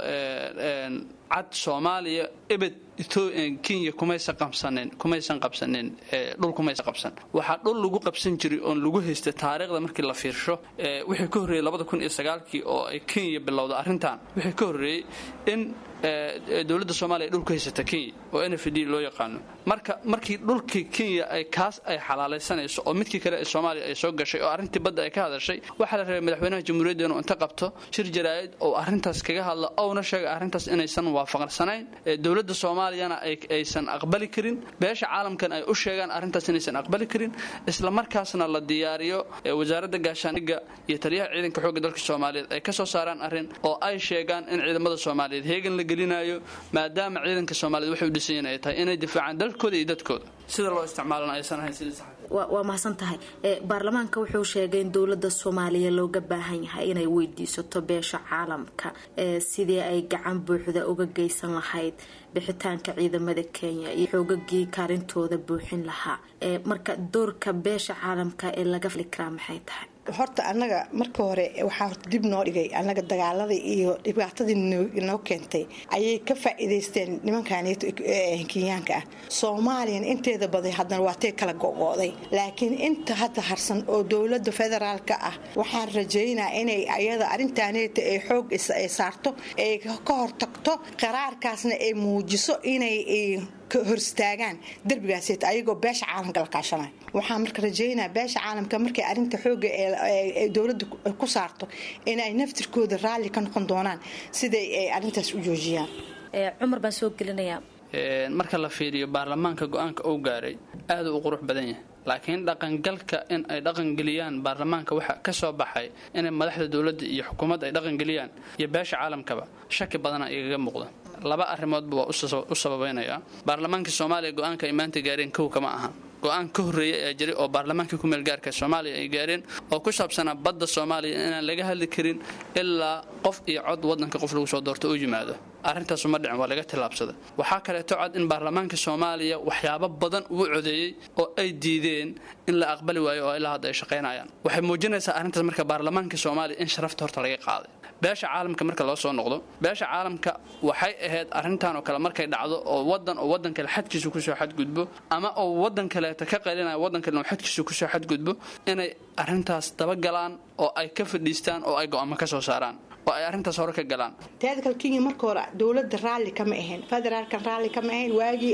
cad soomaaliya ebed kenya kumaysan qabsanin kumaysan qabsanin dhul kumaysan qabsan waxaa dhul lagu qabsan jiray oon lagu haystay taariikhda markii la fiirsho wixii ka horreeyey labada kun iyo sagaalkii oo ay kenya bilowda arrintan wixii ka horreeyey in dowladda soomaaliya ay dhul ku haysata kenya oo n f d loo yaqaano marka markii dhulkii kenya ay kaas ay xalaalaysanayso oo midkii kale ee soomaaliya ay soo gashay oo arrintii badda ay ka hadashay waxaa la rabay madaxweynaha jamhuuriyadda inuu inta qabto shir jaraa'id oo arrintaas kaga hadla ouna sheega arrintaas inaysan waafaqsanayn dowladda soomaaliyana aysan aqbali karin beesha caalamkan ay u sheegaan arrintaas inaysan aqbali karin isla markaasna la diyaariyo wasaaradda gaashaaniga iyo taliyaha ciidanka xoogga dalka soomaaliyeed ay ka soo saaraan arrin oo ay sheegaan in ciidamada soomaaliyeed heegan la gelinayo maadaama ciidanka soomaaliyed waxay u dhisan yihin ay tahay inay difaacaan dalkooda iyo dadkooda sida loo isticmaalana aysan ahayn sidii sax waa mahadsan tahay baarlamaanka wuxuu sheegay in dowladda soomaaliya looga baahan yahay inay weydiisato beesha caalamka sidii ay gacan buuxda uga geysan lahayd bixitaanka ciidamada kenya iyo xoogagii kaalintooda buuxin lahaa marka doorka beesha caalamka ee laga fili karaa maxay tahay horta annaga marka hore waxaa horta dib noo dhigay annaga dagaaladii iyo dhibaatadii noo keentay ayay ka faa'iidaysteen nimankan kenyaanka ah soomaaliyan inteeda baday haddana waatay kala go'go'day laakiin inta hadda harsan oo dowladda federaalka ah waxaan rajaynaa inay ayada arrintaaneta ay xoog ay saarto ay ka hortagto qaraarkaasna ay muujiso inay ka horstaagaan derbigaaseta ayagoo beesha caalamka la kaashanayo waxaan marka rajeynaya beesha caalamka markay arrinta xooga ee dowladda ku saarto inay naftirkooda raalli ka noqon doonaan siday ay arrintaas u joojiyaan cumar baan soo gelinayaa marka la fiiriyo baarlamaanka go-aanka uu gaaray aaduu u qurux badan yahay laakiin dhaqangalka in ay dhaqangeliyaan baarlamaanka waxa ka soo baxay inay madaxda dowladda iyo xukuumadda ay dhaqangeliyaan iyo beesha caalamkaba shaki badana igaga muuqda laba arrimoodba waa u sababaynayaa baarlamaanka soomaaliya go-aanka ay maanta gaareen kow kama aha go-aan ka horreeya ayaa jiray oo baarlamaankii ku meelgaarka soomaaliya ay gaareen oo ku saabsanaa badda soomaaliya inaan laga hadli karin ilaa qof iyo cod wadanka qof lagu soo doorto u yimaado arrintaasu ma dhicin waa laga tillaabsada waxaa kaleeto cad in baarlamaanka soomaaliya waxyaabo badan uu codeeyey oo ay diideen in la aqbali waayo oo ilaa hadda ay shaqaynayaan waxay muujinaysaa arrintaas marka baarlamaanka soomaaliya in sharafta horta laga qaaday beesha caalamka marka loo soo noqdo beesha caalamka waxay ahayd arrintan oo kale markay dhacdo oo wadan oo wadan kale xadkiisu kusoo xadgudbo ama oo wadan kaleeta ka qalinaya wadan kale xadkiisu kusoo xadgudbo inay arrintaas dabagalaan oo ay ka fadhiistaan oo ay go-aamo ka soo saaraan oo ay arrintaas hore ka galaan teeda kale kenya marka hore dowladda raalli kama ahayn federaalka raalli kama ahayn waagii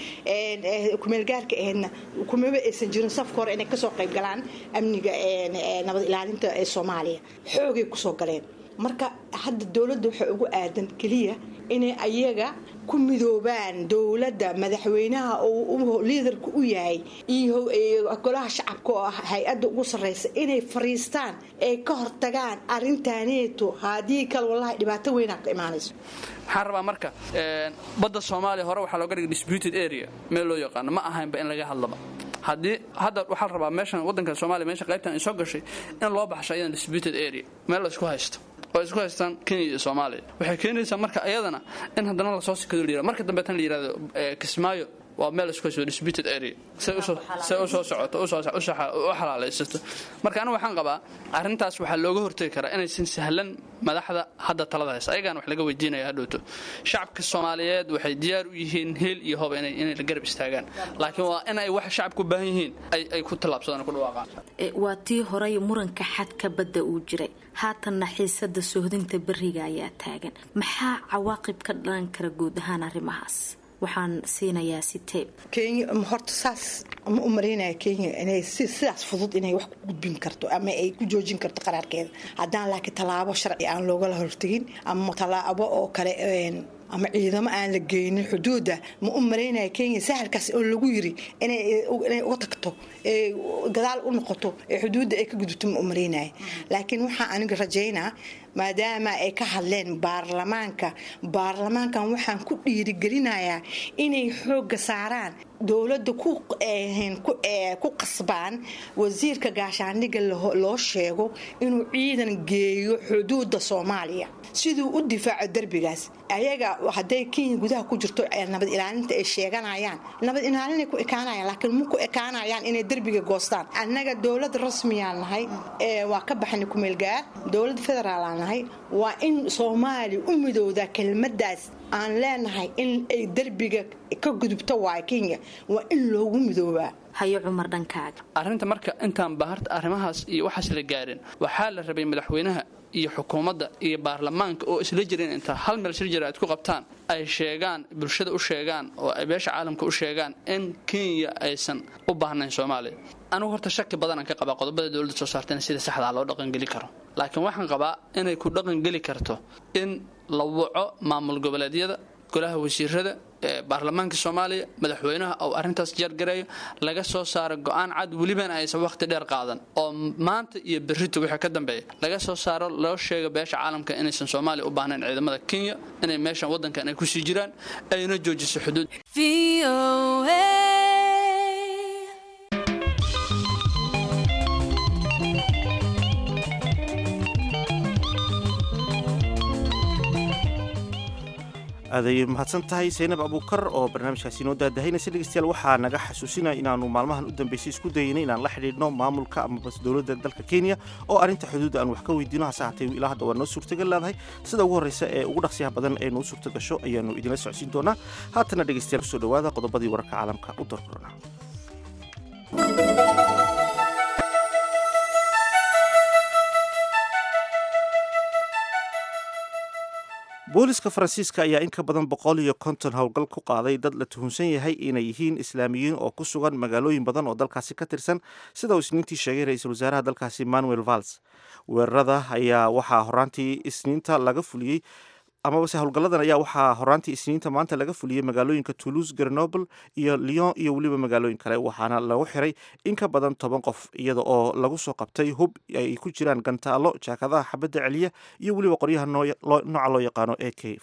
kumeelgaarka ahaydna kumaba aysan jirin safka hore inay kasoo qayb galaan amniga nabad ilaalinta ee soomaaliya xoogay kusoo galeen marka hadda dowladda waxaa ugu aadan keliya inay ayaga ku midoobaan dowladda madaxweynaha oo liidarka u yahay iyo golaha shacabka oo ah hay-adda ugu sarreysa inay fariistaan ay ka hortagaan arrintaaneeto haddii kale wallahi dhibaato weynaa ka imaanayso waxaan rabaa marka badda soomaaliya hore waxaa looga dhigay disputed area meel loo yaqaano ma ahaynba in laga hadlaba haddii hadda waxaa la rabaa meeshan wadanka soomaaliya meesha qaybtan ay soo gashay in loo baxsho ayadan disputed area meel la isku haysto oo isku haystaan kenya iyo soomaaliya waxay keenaysaa marka ayadana in haddana lasoo sikado la yirahdo marka dambeetan la yirahdo kismaayo waa meel isku haysto disputed area say usoo socoto u xalaalaysato marka anigu waxaan qabaa arrintaas waxaa looga hortegi karaa inaysan sahlan madaxda hadda talada haysa ayagaan wax laga weydiinaya hadhowto shacabka soomaaliyeed waxay diyaar u yihiin heel iyo hoba inay la garab istaagaan laakiin waa in ay wax shacabku u baahan yihiin ay ku tallaabsadaan ku dhawaaqaan waa tii horay muranka xadka badda uu jiray haatanna xiisada sohdinta beriga ayaa taagan maxaa cawaaqib ka dhalan kara guud ahaan arrimahaas waxaan siinayaa siteeb kenya horta saas ma u malaynaya kenya inay sidaas fudud inay wax ku gudbin karto ama ay ku joojin karto qaraarkeeda haddaan laakiin tallaabo sharci aan loogala hortegin ama tallaabo oo kale ama ciidamo aan la geynin xuduudda ma u malaynaya kenya sahalkaas oo lagu yiri inay uga tagto gadaal u noqoto ee xuduudda ay ka gudubto ma u malaynaya laakiin waxaa aniga rajaynaa maadaama ay ka hadleen baarlamaanka baarlamaankan waxaan ku dhiirigelinayaa inay xoogga saaraan dowladda ku qasbaan wasiirka gaashaandhigga loo sheego inuu ciidan geeyo xuduudda soomaaliya siduu u difaaco derbigaas ayaga hadday kenya gudaha ku jirto nabad ilaalinta ay sheeganayaan nabad ilaalinay ku ekaanayaan laakiin ma ku ekaanayaan inay derbiga goostaan annaga dowlad rasmiyaan nahay waa ka baxnay kumeelgaar dowlad federaalaan nahay waa in soomaaliya u midowdaa kelmadaas aan leenahay in ay derbiga ka gudubto waay kenya waa in loogu midoobaa hayo cumar dhankaaga arrinta marka intaan baharta arrimahaas iyo waxaas la gaarin waxaa la rabay madaxweynaha iyo xukuumadda iyo baarlamaanka oo isla jirin intaa hal meel shir jira aad ku qabtaan ay sheegaan bulshada u sheegaan oo ay beesha caalamka u sheegaan in kenya aysan u baahnayn soomaaliya anigu horta shaki badanaan ka qabaa qodobada dowladda soo saartayna sida saxdaa loo dhaqangeli karo laakiin waxaan qabaa inay ku dhaqangeli karto in la waco maamul goboleedyada golaha wasiirada baarlamaanka soomaaliya madaxweynaha ou arrintaas jeergareeyo laga soo saaro go-aan cad welibana aysan wakhti dheer qaadan oo maanta iyo berrito wixii ka dambeeya laga soo saaro loo sheego beesha caalamka inaysan soomaaliya u baahnayn ciidamada kenya inay meeshan waddankan ay kusii jiraan ayna joojiso xuduud aad ayay mahadsan tahay saynab abuukar oo barnaamijkaasi inoo daadahaynaysa dhegeystayaal waxaa naga xasuusinaya inaannu maalmahan u dambeysay isku dayaynay inaan la xidhiidhno maamulka ama bas dowladda dalka kenya oo arrinta xuduudda aan wax ka weydiino hase haatee ilaa hadda waa noo suurtagal leedahay sida ugu horreysa ee ugu dhaqsiyaha badan ee noo suurta gasho ayaannu idinla socodsiin doonaa haatana dhegeystayaal kusoo dhowaada qodobadii wararka caalamka u darkorona booliska faransiiska ayaa in ka badan boqol iyo konton howlgal ku qaaday dad la tuhunsan yahay inay yihiin islaamiyiin oo ku sugan magaalooyin badan oo dalkaasi ka tirsan sida uu isniintii sheegay ra-iisul wasaaraha dalkaasi manuel vals weerarada ayaa waxaa horaantii isniinta laga fuliyey amabase howlgalladan ayaa waxaa horaantii isniinta maanta laga fuliyey magaalooyinka toulouse grenoble iyo lyon iyo weliba magaalooyin kale waxaana lagu xiray in ka badan toban qof iyada oo lagu soo qabtay hub ay ku jiraan gantaalo jaakadaha xabadda celiya iyo weliba qoryaha nooca loo yaqaano a k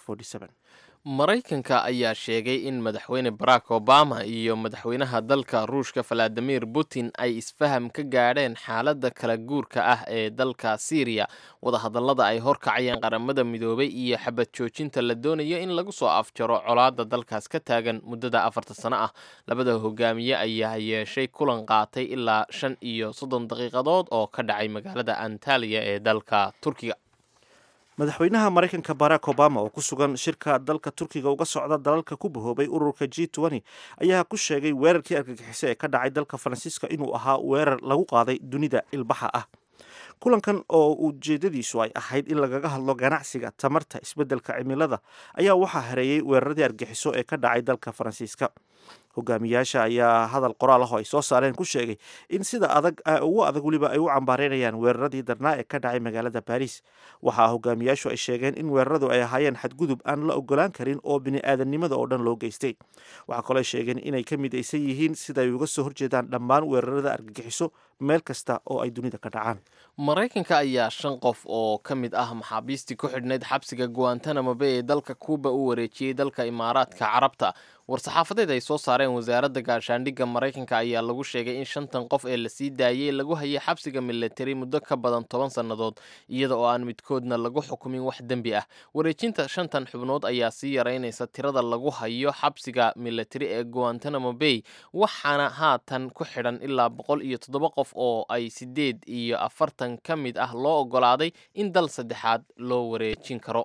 maraykanka ayaa sheegay in madaxweyne barack obama iyo madaxweynaha dalka ruushka valadimir putin ay isfaham ka gaadheen xaaladda kala guurka ah ee dalka syriya wadahadallada ay horkacayeen qaramada midoobay iyo xabad joojinta la doonayo in lagu soo afjaro colaadda dalkaas ka taagan muddada afarta sano ah labada hogaamiye ayaa yeeshay kulan qaatay ilaa shan iyo soddon daqiiqadood oo ka dhacay magaalada antaliya ee dalka turkiga madaxweynaha maraykanka barack obama oo ku sugan shirka dalka turkiga uga socda dalalka ku bahoobay ururka g ayaa ku sheegay weerarkii argagixiso ee ka dhacay dalka faransiiska inuu ahaa weerar lagu qaaday dunida ilbaxa ah kulankan oo ujeedadiisu ay ahayd in lagaga hadlo ganacsiga tamarta isbeddelka cimilada ayaa waxaa hareeyey weeraradii argagixiso ee ka dhacay dalka faransiiska hogaamiyaasha ayaa hadal qoraal ah oo ay soo saareen ku sheegay in sida adag ugu adag weliba ay u cambaareynayaan weeraradii darnaa ee ka dhacay magaalada baris waxaa hogaamiyaashu ay sheegeen in weeraradu ay ahaayeen xadgudub aan la ogolaan karin oo bini-aadamnimada oo dhan loo geystay waxaa kaloo sheegeen inay ka midaysan yihiin sida ay uga soo horjeedaan dhammaan weerarada argagixiso meel kasta oo ay dunida ka dhacaan maraykanka ayaa shan qof oo ka mid ah maxaabiistii ku xidhnayd xabsiga guantanamo bay ee dalka kuuba u wareejiyey dalka imaaraadka carabta war-saxaafadeed ay soo saareen wasaaradda gaashaandhigga maraykanka ayaa lagu sheegay in shantan qof ee lasii daayey lagu hayay xabsiga militari muddo ka badan toban sannadood iyada oo aan midkoodna lagu xukumin wax dembi ah wareejinta shantan xubnood ayaa sii yaraynaysa tirada lagu hayo xabsiga militari ee guantanamo bay waxaana haatan ku xidhan ilaa boqol iyo toddoba qof oo ay sideed iyo afartan ka mid ah loo ogolaaday in dal saddexaad loo wareejin karo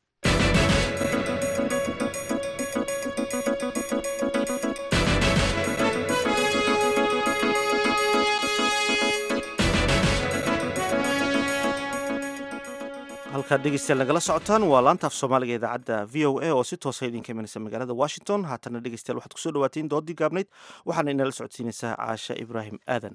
halkaad dhegeystayaal nagala socotaan waa laanta af soomaaliga idaacadda v o a oo si toosa idinka imanaysa magaalada washington haatana dhegeystayaal waxaad kusoo dhawaateen doodii gaabnayd waxaana inala socodsiinaysaa caasha ibraahim aadan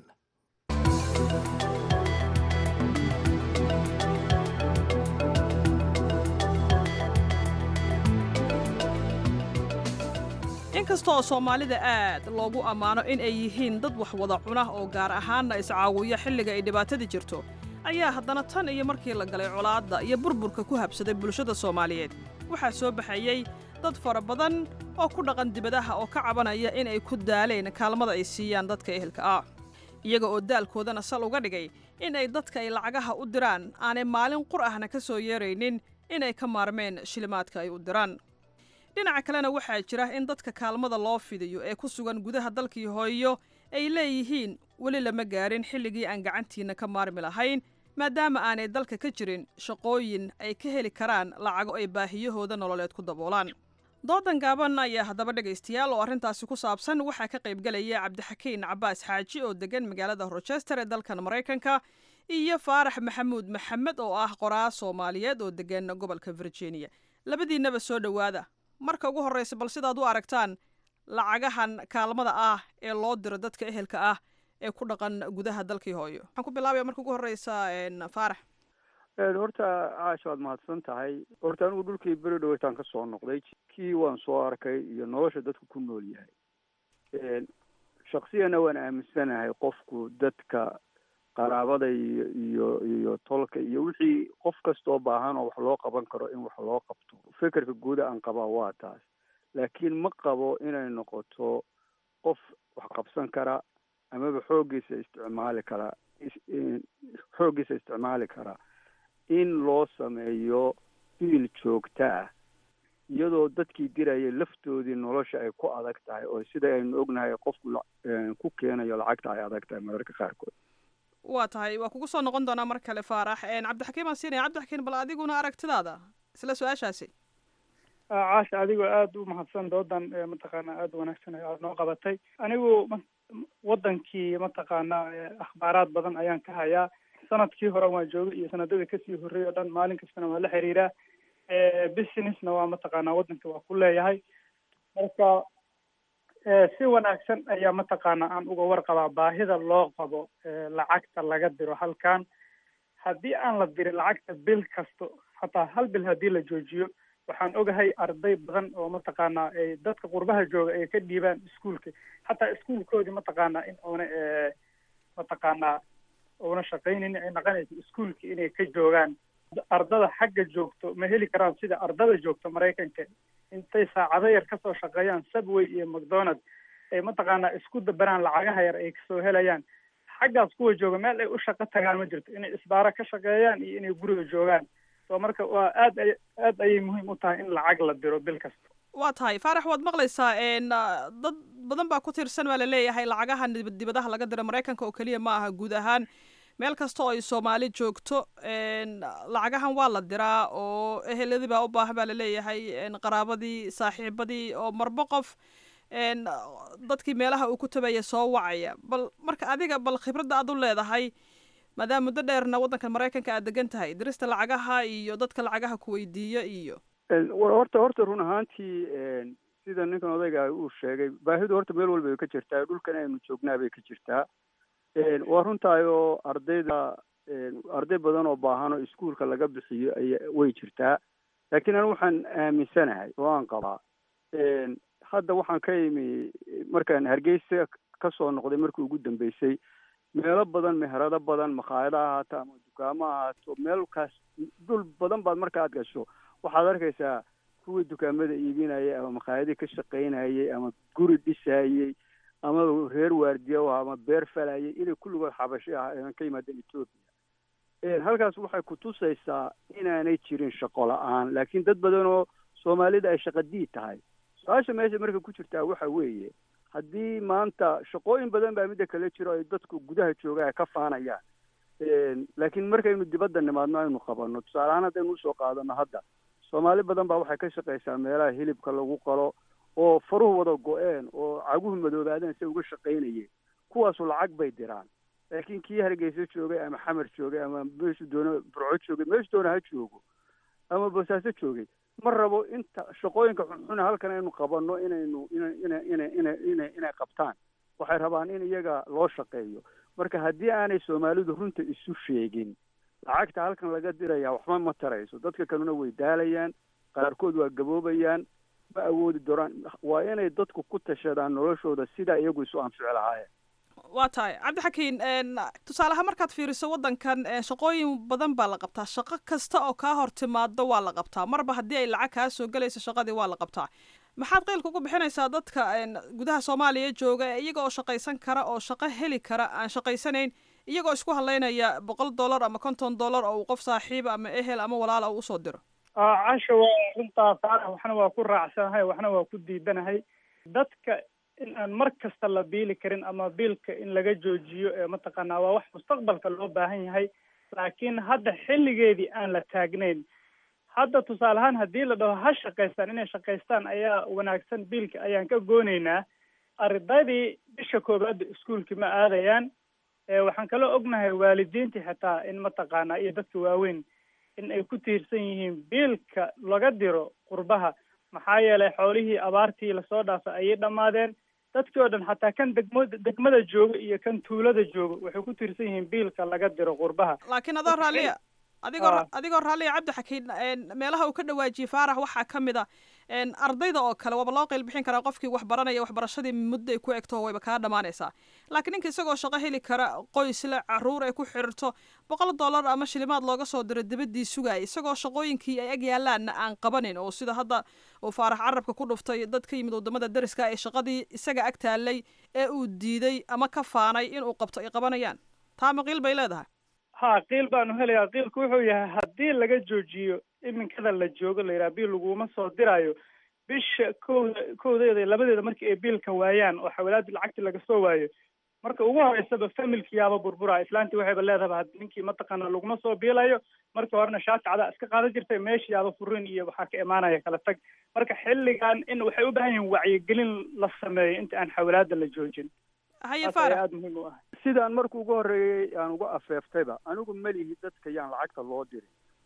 inkasta oo soomaalida aad loogu ammaano in ay yihiin dad wax wada cuna oo gaar ahaanna iscaawiya xilliga ay dhibaatada jirto ayaa haddana tan iyo markii la galay colaadda iyo burburka ku habsaday bulshada soomaaliyeed waxaa soo baxayey dad fara badan oo ku dhaqan dibadaha oo ka cabanaya in ay ku daaleen kaalmada ay siiyaan dadka ehelka ah iyaga oo daalkoodana sal uga dhigay in ay dadka ay lacagaha u diraan aanay maalin qur ahna ka soo yeeraynin inay ka maarmeen shilimaadka ay u diraan dhinaca kalena waxaa jira in dadka kaalmada loo fidiyo ee ku sugan gudaha dalkii hooyo ay leeyihiin weli lama gaarin xilligii aan gacantiinna ka maarmi lahayn maadaama aanay dalka ka jirin shaqooyin ay ka heli karaan lacago ay baahiyahooda nololeed ku daboolaan doodan gaaban ayaa haddaba dhegaystayaal oo arrintaasi ku saabsan waxaa ka qaybgelaya cabdixakiin cabaas xaaji oo degan magaalada rochester ee dalkan maraykanka iyo faarax maxamuud maxamed oo ah qoraa soomaaliyeed oo degan gobolka virginia labadiinnaba soo dhowaada marka ugu horraysa bal sidaad u aragtaan lacagahan kaalmada ah ee loo diro dadka ehelka ah ee ku dhaqan gudaha dalkii hooyo waxaan ku bilaabaya marka ugu horreysa faarax horta caasha waad mahadsan tahay horta anigu dhulkii beri dhaweytaan ka soo noqday kii waan soo arkay iyo nolosha dadku ku nool yahay shaksiyana waan aaminsanahay qofku dadka qaraabada iyo iyo iyo tolka iyo wixii qof kastoo baahan oo wax loo qaban karo in wax loo qabto fikirka guuda aan qabaa waa taas laakiin ma qabo inay noqoto qof wax qabsan kara amaba xooggiisa isticmaali kara xooggiisa isticmaali kara in loo sameeyo fiil joogta ah iyadoo dadkii diraya laftoodii nolosha ay ku adag tahay oo sida aynu ognahay qofku ku keenayo lacagta ay adag tahay mararka qaarkood waa tahay waa kugu soo noqon doonaa mar kale faarax cabdixakiim aan siinaya cabdixakiim bal adiguna aragtidaada isla su-aashaasi caasha adigoo aada u mahadsan doodan mataqaana aada wanaagsan aad noo qabatay anigu wadankii mataqaana akhbaaraad badan ayaan ka hayaa sanadkii hore waan joogay iyo sanadadii kasii horreeyay o dhan maalin kastana waan la xiriiraa businessna waa mataqaanaa waddanka waa ku leeyahay marka si wanaagsan ayaa mataqaanaa aan uga warqabaa baahida loo qabo lacagta laga diro halkan haddii aan la dirin lacagta bil kasto hataa hal bil haddii la joojiyo waxaan ogahay arday badan oo mataqaanaa ay dadka qurbaha jooga ay ka dhiibaan iskuolka hataa iskuolkoodii mataqaanaa in oona mataqaanaa oona shaqaynaynin ay naqanayso iskuolka inay ka joogaan ardada xagga joogto ma heli karaan sida ardada joogto maraykanka intay saacado yar kasoo shaqeeyaan subway iyo macdonald ay mataqaanaa isku dabaraan lacagaha yar ay kasoo helayaan xaggaas kuwa jooga meel ay u shaqo tagaan ma jirto inay isbaaro ka shaqeeyaan iyo inay guriga joogaan so marka waa aad ay aad ayay muhiim u tahay in lacag la diro bil kasta waa tahay faarax waad maqlaysaa dad badan baa ku tiirsan baa laleeyahay lacagaha dibadaha laga diro maraykanka oo keliya ma aha guud ahaan meel kasta oo ay soomaali joogto lacagahan waa la diraa oo eheladii baa u baahan baa laleeyahay qaraabadii saaxiibadii oo marbo qof dadkii meelaha uu ku tabaya soo wacaya bal marka adiga bal khibradda aad u leedahay maadaama muddo dheerna waddankan maraykanka aad degan tahay dirista lacagaha iyo dadka lacagaha ku weydiiya iyo horta horta run ahaantii sida ninkan odayga uu sheegay baahidu horta meel walba way ka jirtaa dhulkan aynu joognaa bay ka jirtaa waa runtahay oo ardayda arday badan oo baahan oo iskuolka laga bixiyo aya way jirtaa laakiin anu waxaan aaminsanahay oo aan qabaa hadda waxaan ka imi markaan hargeysa kasoo noqday markii ugu dambeysay meelo badan meherado badan makhaayado ahaato ama dukaamo ahaato meelkaas dhul badan baad marka aad gasho waxaad arkaysaa kuwii dukaamada iibinayay ama makhaayadii ka shaqaynayay ama guri dhisayey ama reer waardiya u ama beer falayay inay kulligood xabashi ah aan ka yimaadeen etoobiya halkaas waxay kutusaysaa inaanay jirin shaqo la-aan laakiin dad badan oo soomaalida ay shaqadii tahay su-aasha meesha marka ku jirtaa waxa weeye haddii maanta shaqooyin badan baa midda kale jiro ay dadku gudaha jooga ay ka faanayaan laakiin markaynu dibadda nimaadno aynu qabanno tusaale ahaan haddaynu usoo qaadano hadda soomaali badan baa waxay ka shaqaysaa meelaha hilibka lagu qalo oo faruhu wada go-een oo caguhu madoobaadeen se uga shaqaynayeen kuwaasu lacag bay diraan laakiin kii hargeysa joogay ama xamar joogay ama meeshu doona burco joogay meeshu doona ha joogo ama boosaaso joogay ma rabo inta shaqooyinka xunxuna halkan aynu qabanno inaynu ina ina ina ina ina inay qabtaan waxay rabaan in iyaga loo shaqeeyo marka haddii aanay soomaalidu runta isu sheegin lacagta halkan laga diraya waxba ma tarayso dadka kalena way daalayaan qaarkood waa gaboobayaan ma awoodi dooraan waa inay dadku ku tashadaan noloshooda sidaa iyagu isu anfici lahaayeen waa tahay cabdixakiin tusaaleha markaad fiiriso waddankan shaqooyin badan baa la qabtaa shaqo kasta oo kaa hor timaado waa la qabtaa marba haddii ay lacag kaa soo gelayso shaqadii waa la qabtaa maxaad qeylka ugu bixinaysaa dadka gudaha soomaaliya jooga ee iyaga oo shaqaysan kara oo shaqo heli kara aan shaqaysanayn iyagoo isku hadlaynaya boqol dollar ama konton dollar oo uu qof saaxiiba ama ehel ama walaala uu usoo diro casha waa runtaa faarax waxna waa ku raacsanahay waxna waa ku diidanahay dadka in aan mar kasta la biili karin ama biilka in laga joojiyo ee mataqaanaa waa wax mustaqbalka loo baahan yahay laakiin hadda xilligeedii aan la taagnayn hadda tusaale ahaan haddii la dhaho ha shaqaystaan inay shaqaystaan ayaa wanaagsan biilka ayaan ka goonaynaa ardaydii bisha koobaadda iskuolki ma aadayaan waxaan kaloo ognahay waalidiintii xitaa in mataqaanaa iyo dadka waaweyn in ay ku tiirsan yihiin biilka laga diro qurbaha maxaa yeelay xoolihii abaartii lasoo dhaafay ayay dhammaadeen dadkii oo dhan xataa kan degmo degmada jooga iyo kan tuulada jooga waxay ku tiirsan yihiin biilka laga diro qurbaha laakiin adoo raalliya adigoo adigoo raalliya cabdixakiin meelaha uu ka dhawaajiyey faarax waxaa ka mid a ardayda oo kale waaba loo qeyl bixin karaa qofkii wax baranaya waxbarashadii muddo ay ku egto wayba kaa dhamaanaysaa laakiin ninka isagoo shaqo heli kara qoysle caruur ay ku xiriirto boqol dollar ama shilimaad looga soo diro dibadii sugaya isagoo shaqooyinkii ay ag yaalaanna aan qabanin oo sida hadda uu faarax carabka ku dhuftay dad ka yimid wadamada dariska ee shaqadii isaga ag taalay ee uu diiday ama ka faanay inuu qabto ay qabanayaan taa maqiil bay leedahay ha qiil baanu helayaa qiilku wuxuu yahay haddii laga joojiyo iminkada la joogo la yidhaha biil laguma soo diraayo bisha kowda kowdeeda labadeeda markii ay biilka waayaan oo xawalaadii lacagtii laga soo waayo marka ugu horeysaba familkiyaaba burburaa islaantii waxayba leedahaba had ninkii mataqaana laguma soo biilayo marka horena shaati cadaa iska qaadan jirtay meeshiyaaba furin iyo waxaa ka imaanaya kala tag marka xilligan in waxay u baahan yihiin wacyigelin la sameeyo inta aan xawalaada la joojin haye taas ayaa aada muhiim u ah sidaan marka ugu horreeyey aan uga afeeftayba anigu melihi dadka yaan lacagta loo dirin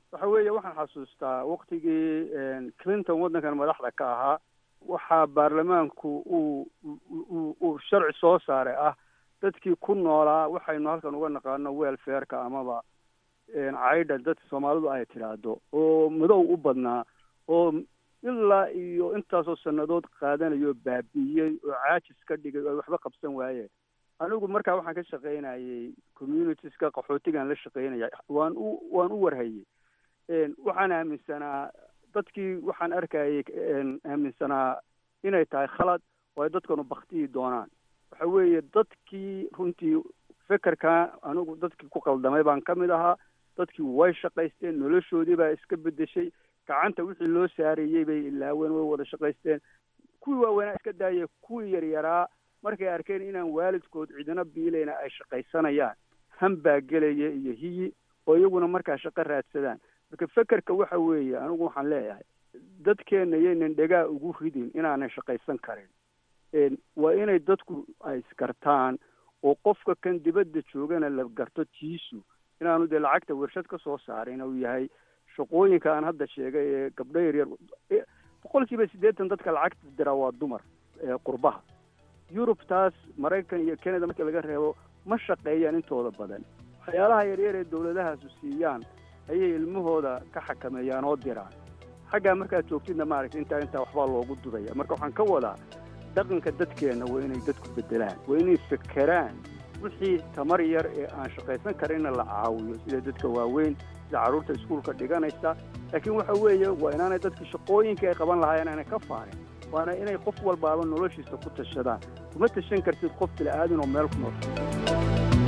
waxa weeye waxaan xasuustaa waktigii clinton waddankan madaxda ka ahaa waxaa baarlamaanku uu uu uu sharci soo saaray ah dadkii ku noolaa waxaynu halkan uga naqaano welfareka amaba caydha dadka soomaalidu ay tidhaahdo oo madow u badnaa oo ilaa iyo intaasoo sannadood qaadanayo baabi'iyey oo caajis ka dhigay oo ay waxba qabsan waayeen anigu markaa waxaan ka shaqaynayay communitieska qaxootigaan la shaqaynaya waan u waan u warhayey waxaan aaminsanaa dadkii waxaan arkayay aaminsanaa inay tahay khalad oo ay dadkanu baktiyi doonaan waxa weeye dadkii runtii fekerkaa anigu dadkii ku qaldamay baan ka mid ahaa dadkii way shaqaysteen noloshoodii baa iska bedeshay gacanta wixii loo saareeyey bay ilaaween way wada shaqaysteen kuwii waaweynaa iska daayay kuwii yaryaraa markay arkeen inaan waalidkood cidina biilayna ay shaqaysanayaan han baa gelaya iyo hiyi oo iyaguna markaa shaqo raadsadaan marka fekerka waxa weeye anigu waxaan leeyahay dadkeenna yaynan dhegaa ugu ridin inaanan shaqaysan karin waa inay dadku ay isgartaan oo qofka kan dibadda joogana la garto tiisu inaanu dee lacagta warshad ka soo saarin uu yahay shaqooyinka aan hadda sheegay ee gabdho yaryar boqol kiiba siddeetan dadka lacagta dira waa dumar qurbaha yurub taas maraykan iyo canada markii laga reebo ma shaqeeyaan intooda badan waxyaalaha yaryar ee dawladahaasu siiyaan ayay ilmahooda ka xakameeyaan oo diraan xaggaa markaad joogtidna maaragtay intaa intaa waxbaa loogu dudaya marka waxaan ka wadaa dhaqanka dadkeenna waa inay dadku bedelaan waa inay fekeraan wixii tamar yar ee aan shaqaysan karinna la caawiyo sida dadka waaweyn sida carruurta iskuulka dhiganaysa laakiin waxa weeye waa inaanay dadka shaqooyinka ay qaban lahaayeen aanay ka faarin waana inay qof walbaaba noloshiisa ku tashadaan kuma tashan kartid qof bila'aadin oo meel ku nool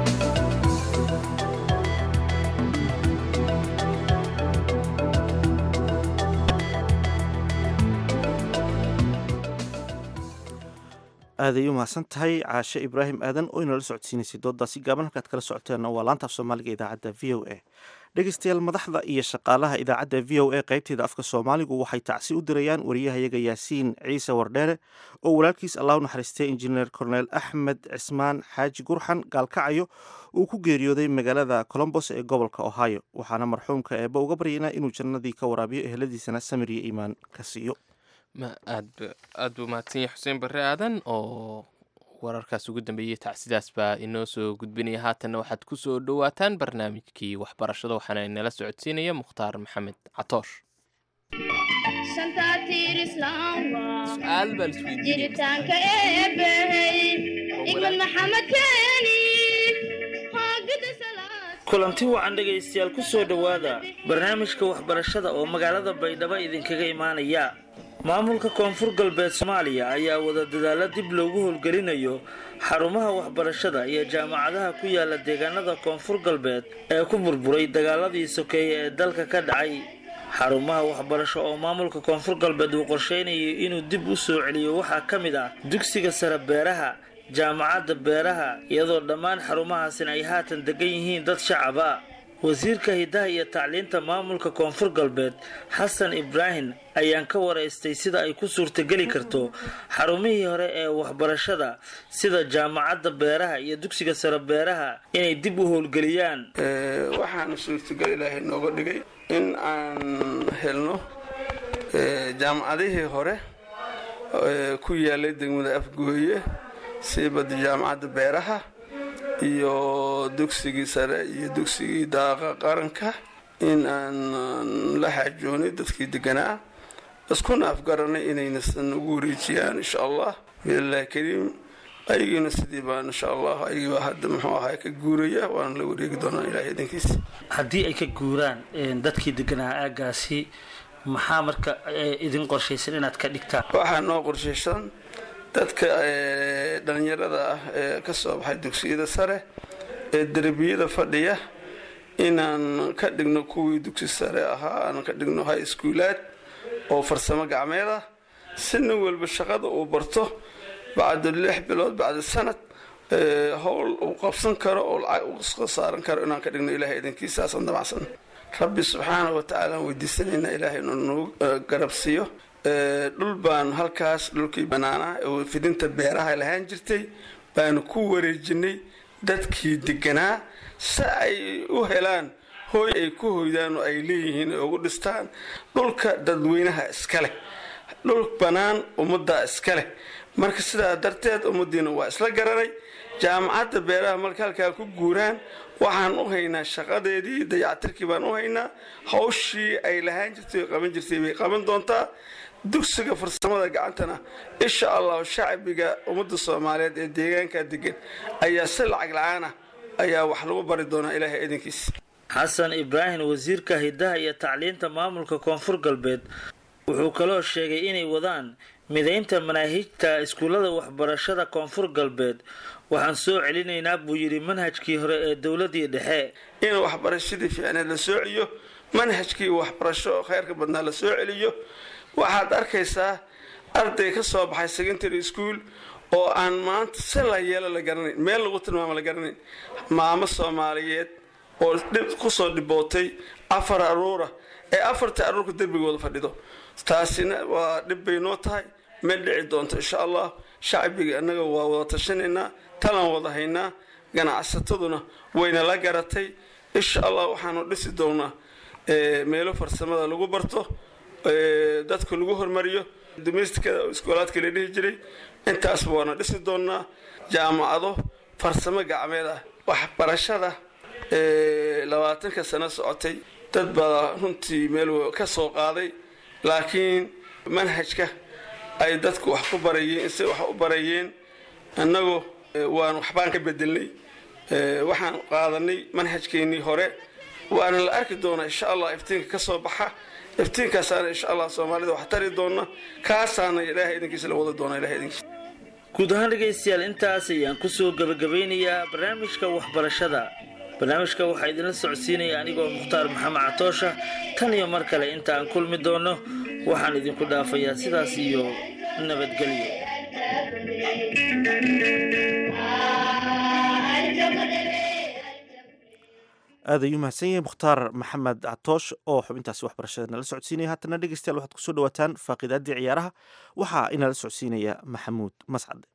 aaday u mahadsan tahay caashe ibraahim aadan oo inala socodsiinaysay doodaasi gaaban halkaad kala socoteenna waa laanta af soomaaliga idaacadda v o a dhegeystayaal madaxda iyo shaqaalaha idaacadda v o a qaybteeda afka soomaaligu waxay tacsi u dirayaan wariyahayaga yaasiin ciise wardheere oo walaalkiis allah u naxariistay injineer korneel axmed cismaan xaaji gurxan gaalkacayo uu ku geeriyooday magaalada colombos ee gobolka ohio waxaana marxuumka eebba uga baryaynaa inuu jannadii ka waraabiyo eheladiisana samir iyo iimaan ka siiyo aad aad buu mahadsan yahay xuseen barre aadan oo wararkaas ugu dambeeyey tacsidaas baa inoo soo gudbinaya haatanna waxaad ku soo dhowaataan barnaamijkii waxbarashada waxaana inala socodsiinaya mukhtaar maxamed catoosh jiritaanka eebbahey igmad maxamed keeni kulanti wacan dhegaystayaal ku soo dhowaada barnaamijka waxbarashada oo magaalada baydhabo idinkaga imaanaya maamulka koonfur galbeed soomaaliya ayaa wada dadaalo dib loogu howlgelinayo xarumaha waxbarashada iyo jaamacadaha ku yaala deegaanada koonfur galbeed ee ku burburay dagaaladii sokeeye ee dalka ka dhacay xarumaha waxbarasho oo maamulka koonfur galbeed uu qorsheynayo inuu dib u soo celiyo waxaa ka mid ah dugsiga sare beeraha jaamacadda beeraha iyadoo dhammaan xarumahaasina ay haatan degan yihiin dad shacaba wasiirka hiddaha iyo tacliinta maamulka koonfur galbeed xasan ibraahim ayaan ka waraystay sida ay ku suurtageli karto xarumihii hore ee waxbarashada sida jaamacadda beeraha iyo dugsiga sare beeraha inay dib u howlgeliyaan waxaana suurtagal ilaahay nooga dhigay in aan helno jaamacadihii hore ku yaalay degmada afgooye siibada jaamacadda beeraha iyo dugsigii sare iyo dugsigii daaqa qaranka in aan la xaajoonay dadkii deganaa iskuna afgaranay inaynasan ugu wareejiyaan insha allah biillahi kariim ayagiina sidii baan insha allah ayagiibaa hadda muxuu ahaa ka guuraya waana la wareegi doonaa ilahay idankiisa haddii ay ka guuraan dadkii deganaa aagaasi maxaa marka idin qorshaysan inaad ka dhigtaan waxaa noo qorshaysan dadka dhalinyarada ah ee ka soo baxay dugsiyada sare ee derbiyada fadhiya inaan ka dhigno kuwii dugsi sare ahaa aan ka dhigno high schoolaad oo farsamo gacmeed ah si nin walba shaqada uu barto bacda lix bilood bacda sanad howl uu qabsan karo oo lacag uu saaran karo inaan ka dhigno ilahay idankiisaasaan damacsan rabbi subxaana wa tacaala aan weydiisanaynaa ilaahay inuu nagu garabsiiyo dhul baan halkaas dhulkii banaanaa oo fidinta beeraha lahaan jirtay baanu ku wareejinay dadkii deganaa si ay u helaan hooy ay ku hoydaan oo ay leeyihiin ay ugu dhistaan dhulka dadweynaha iska leh dhul bannaan ummaddaa iska leh marka sidaa darteed ummaddiina waa isla garanay jaamacadda beeraha marka halkaa ku guuraan waxaan u haynaa shaqadeedii dayactirkii baan u haynaa hawshii ay lahaan jirtay oo qaban jirtay bay qaban doontaa dugsiga farsamada gacantana insha allahu shacbiga ummadda soomaaliyeed ee deegaanka degan ayaa si lacag la-aan ah ayaa wax lagu bari doonaa ilaahay idinkiisa xasan ibraahim wasiirka hidaha iyo tacliinta maamulka koonfur galbeed wuxuu kaloo sheegay inay wadaan midaynta manaahijta iskuullada waxbarashada koonfur galbeed waxaan soo celinaynaa buu yidhi manhajkii hore ee dowladii dhexe in waxbarashadii fiicneed la soo celiyo manhajkii waxbarasho oo khayrka badnaa la soo celiyo waxaad arkaysaa arday ka soo baxay secondary school oo aan maanta si la yeelo la garanayn meel lagu tilmaamo la garanayn maamo soomaaliyeed oo dhib kusoo dhibootay afar aruura ee afartii aruurka derbigooda fadhido taasina waa dhib bay noo tahay meel dhici doonto insha allah shacbiga annaga waa wada tashanaynaa talan wada haynaa ganacsataduna wayna la garatay insha allah waxaanu dhisi doonaa meelo farsamada lagu barto dadka lagu hormariyo domestikada iskoolaadka la dhihi jiray intaasba waana dhisi doonaa jaamacado farsamo gacmeed ah waxbarashada labaatanka sano socotay dad baa runtii meel ka soo qaaday laakiin manhajka ay dadku wax ku barayeen se wax u barayeen annagu waan waxbaan ka bedelnay waxaan qaadanay manhajkeennii hore waana la arki doonaa insha allah iftiinka ka soo baxa iftiinkaasaana insha allah soomaalida wax tari doona kaasaana ilaahay idinkiisa la wadi doona ilahay idinkiisa guud ahaan dhegaystayaal intaas ayaan kusoo gabagabeynayaa barnaamijka waxbarashada barnaamijka waxaa idinla socodsiinaya anigoo mukhtaar maxamed catoosha tan iyo mar kale inta aan kulmi doono waxaan idinku dhaafayaa sidaas iyo nabadgelyo aad ayuu mahadsan yahay mukhtaar maxamed catoosh oo xubintaasi waxbarashada nala socodsiinaya haatana dhegeystayaal waxaad kusoo dhawaataan faaqiidaaddii ciyaaraha waxaa inala socodsiinaya maxamuud mascade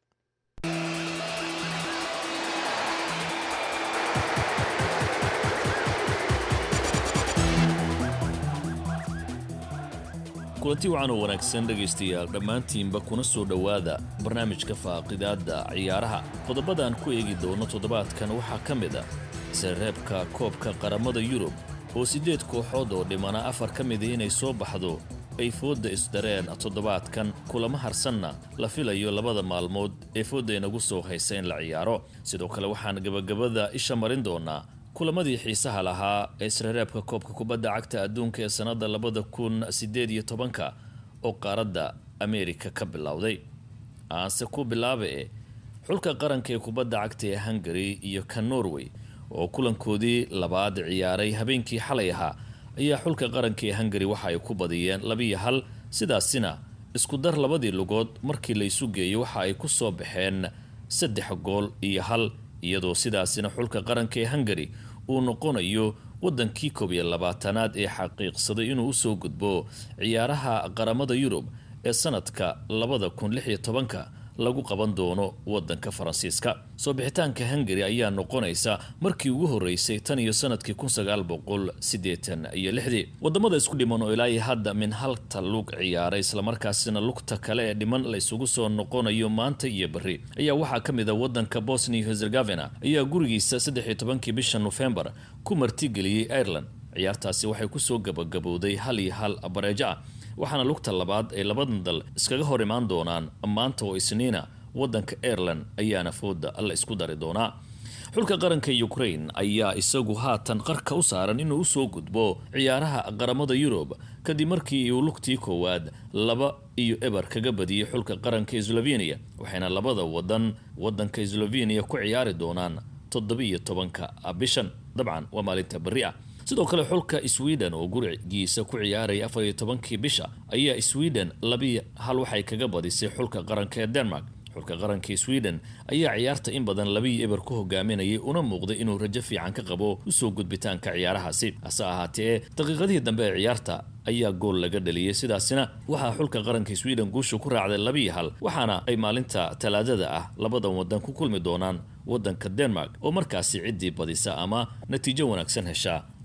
kulanti wacan oo wanaagsan dhegaystayaal dhammaantiinba kuna soo dhowaada barnaamijka faaqidaadda ciyaaraha qodobadaan ku eegi doono toddobaadkan waxaa ka mid a sareebka koobka qaramada yurub oo siddeed kooxood oo dhimana afar ka mida inay soo baxdo ay foodda isdareen toddobaadkan kulamo harsanna la filayo labada maalmood ee foodda inagu soo haysa in la ciyaaro sidoo kale waxaan gebagabada isha marin doonaa kulamadii xiisaha lahaa ee isreereebka koobka kubadda cagta adduunka ee sannadda labada kun siddeed iyo tobanka oo qaaradda ameerika ka bilowday aanse ku bilaaba e xulka qaranka ee kubadda cagta ee hungari iyo ka norway oo kulankoodii labaad ciyaaray habeenkii xalay ahaa ayaa xulka qaranka ee hungari waxa ay ku badiyeen labiyo hal sidaasina isku dar labadii lugood markii laysu geeyo waxa ay ku soo baxeen saddex gool iyo hal iyadoo sidaasina xulka qaranka ee hungari uu noqonayo waddankii koob iyo labaatanaad ee xaqiiqsaday inuu usoo gudbo ciyaaraha qaramada yurub ee sanadka labada kun lix iyo tobanka lagu qaban doono waddanka faransiiska soo bixitaanka hungari ayaa noqonaysa markii ugu horreysay tan iyo sanadkii kun sagaal boqol siddeetan iyo lixdii waddamada isku dhiman oo ilaahi hadda min halta lug ciyaaray islamarkaasina lugta kale ee dhiman la isugu soo noqonayo maanta iyo berri ayaa waxaa ka mid a waddanka bosnia herzegovina ayaa gurigiisa saddex iyo tobankii bisha nofembar ku martigeliyey ireland ciyaartaasi waxay kusoo gabagabowday hal iyo hal bareejo ah waxaana lugta labaad ay labadan dal iskaga hor imaan doonaan maanta oo isniina waddanka ireland ayaana fooda la isku dari doonaa xulka qaranka ukraine ayaa isagu haatan qarka u saaran inuu usoo gudbo ciyaaraha qaramada yurub kadib markii uu lugtii koowaad laba iyo eber kaga badiyey xulka qaranka slovenia waxayna labada wadan wadanka slovenia ku ciyaari doonaan toddobiiyo tobanka bishan dabcan waa maalinta berri ah sidoo kale xulka sweden oo gurigiisa ku ciyaaraya afar iyo tobankii bisha ayaa sweden labi hal waxay kaga badisay xulka qaranka ee denmark xulka qaranka sweden ayaa ciyaarta in badan labiyo eber ku hogaaminayay una muuqday inuu rajo fiican ka qabo usoo gudbitaanka ciyaarahaasi hase ahaatee daqiiqadihii dambe ee ciyaarta ayaa gool laga dhaliyey sidaasina waxaa xulka qaranka sweden guusha ku raacday labiyo hal waxaana ay maalinta talaadada ah labadan wadan ku kulmi doonaan wadanka denmark oo markaasi ciddii badisa ama natiijo wanaagsan heshaa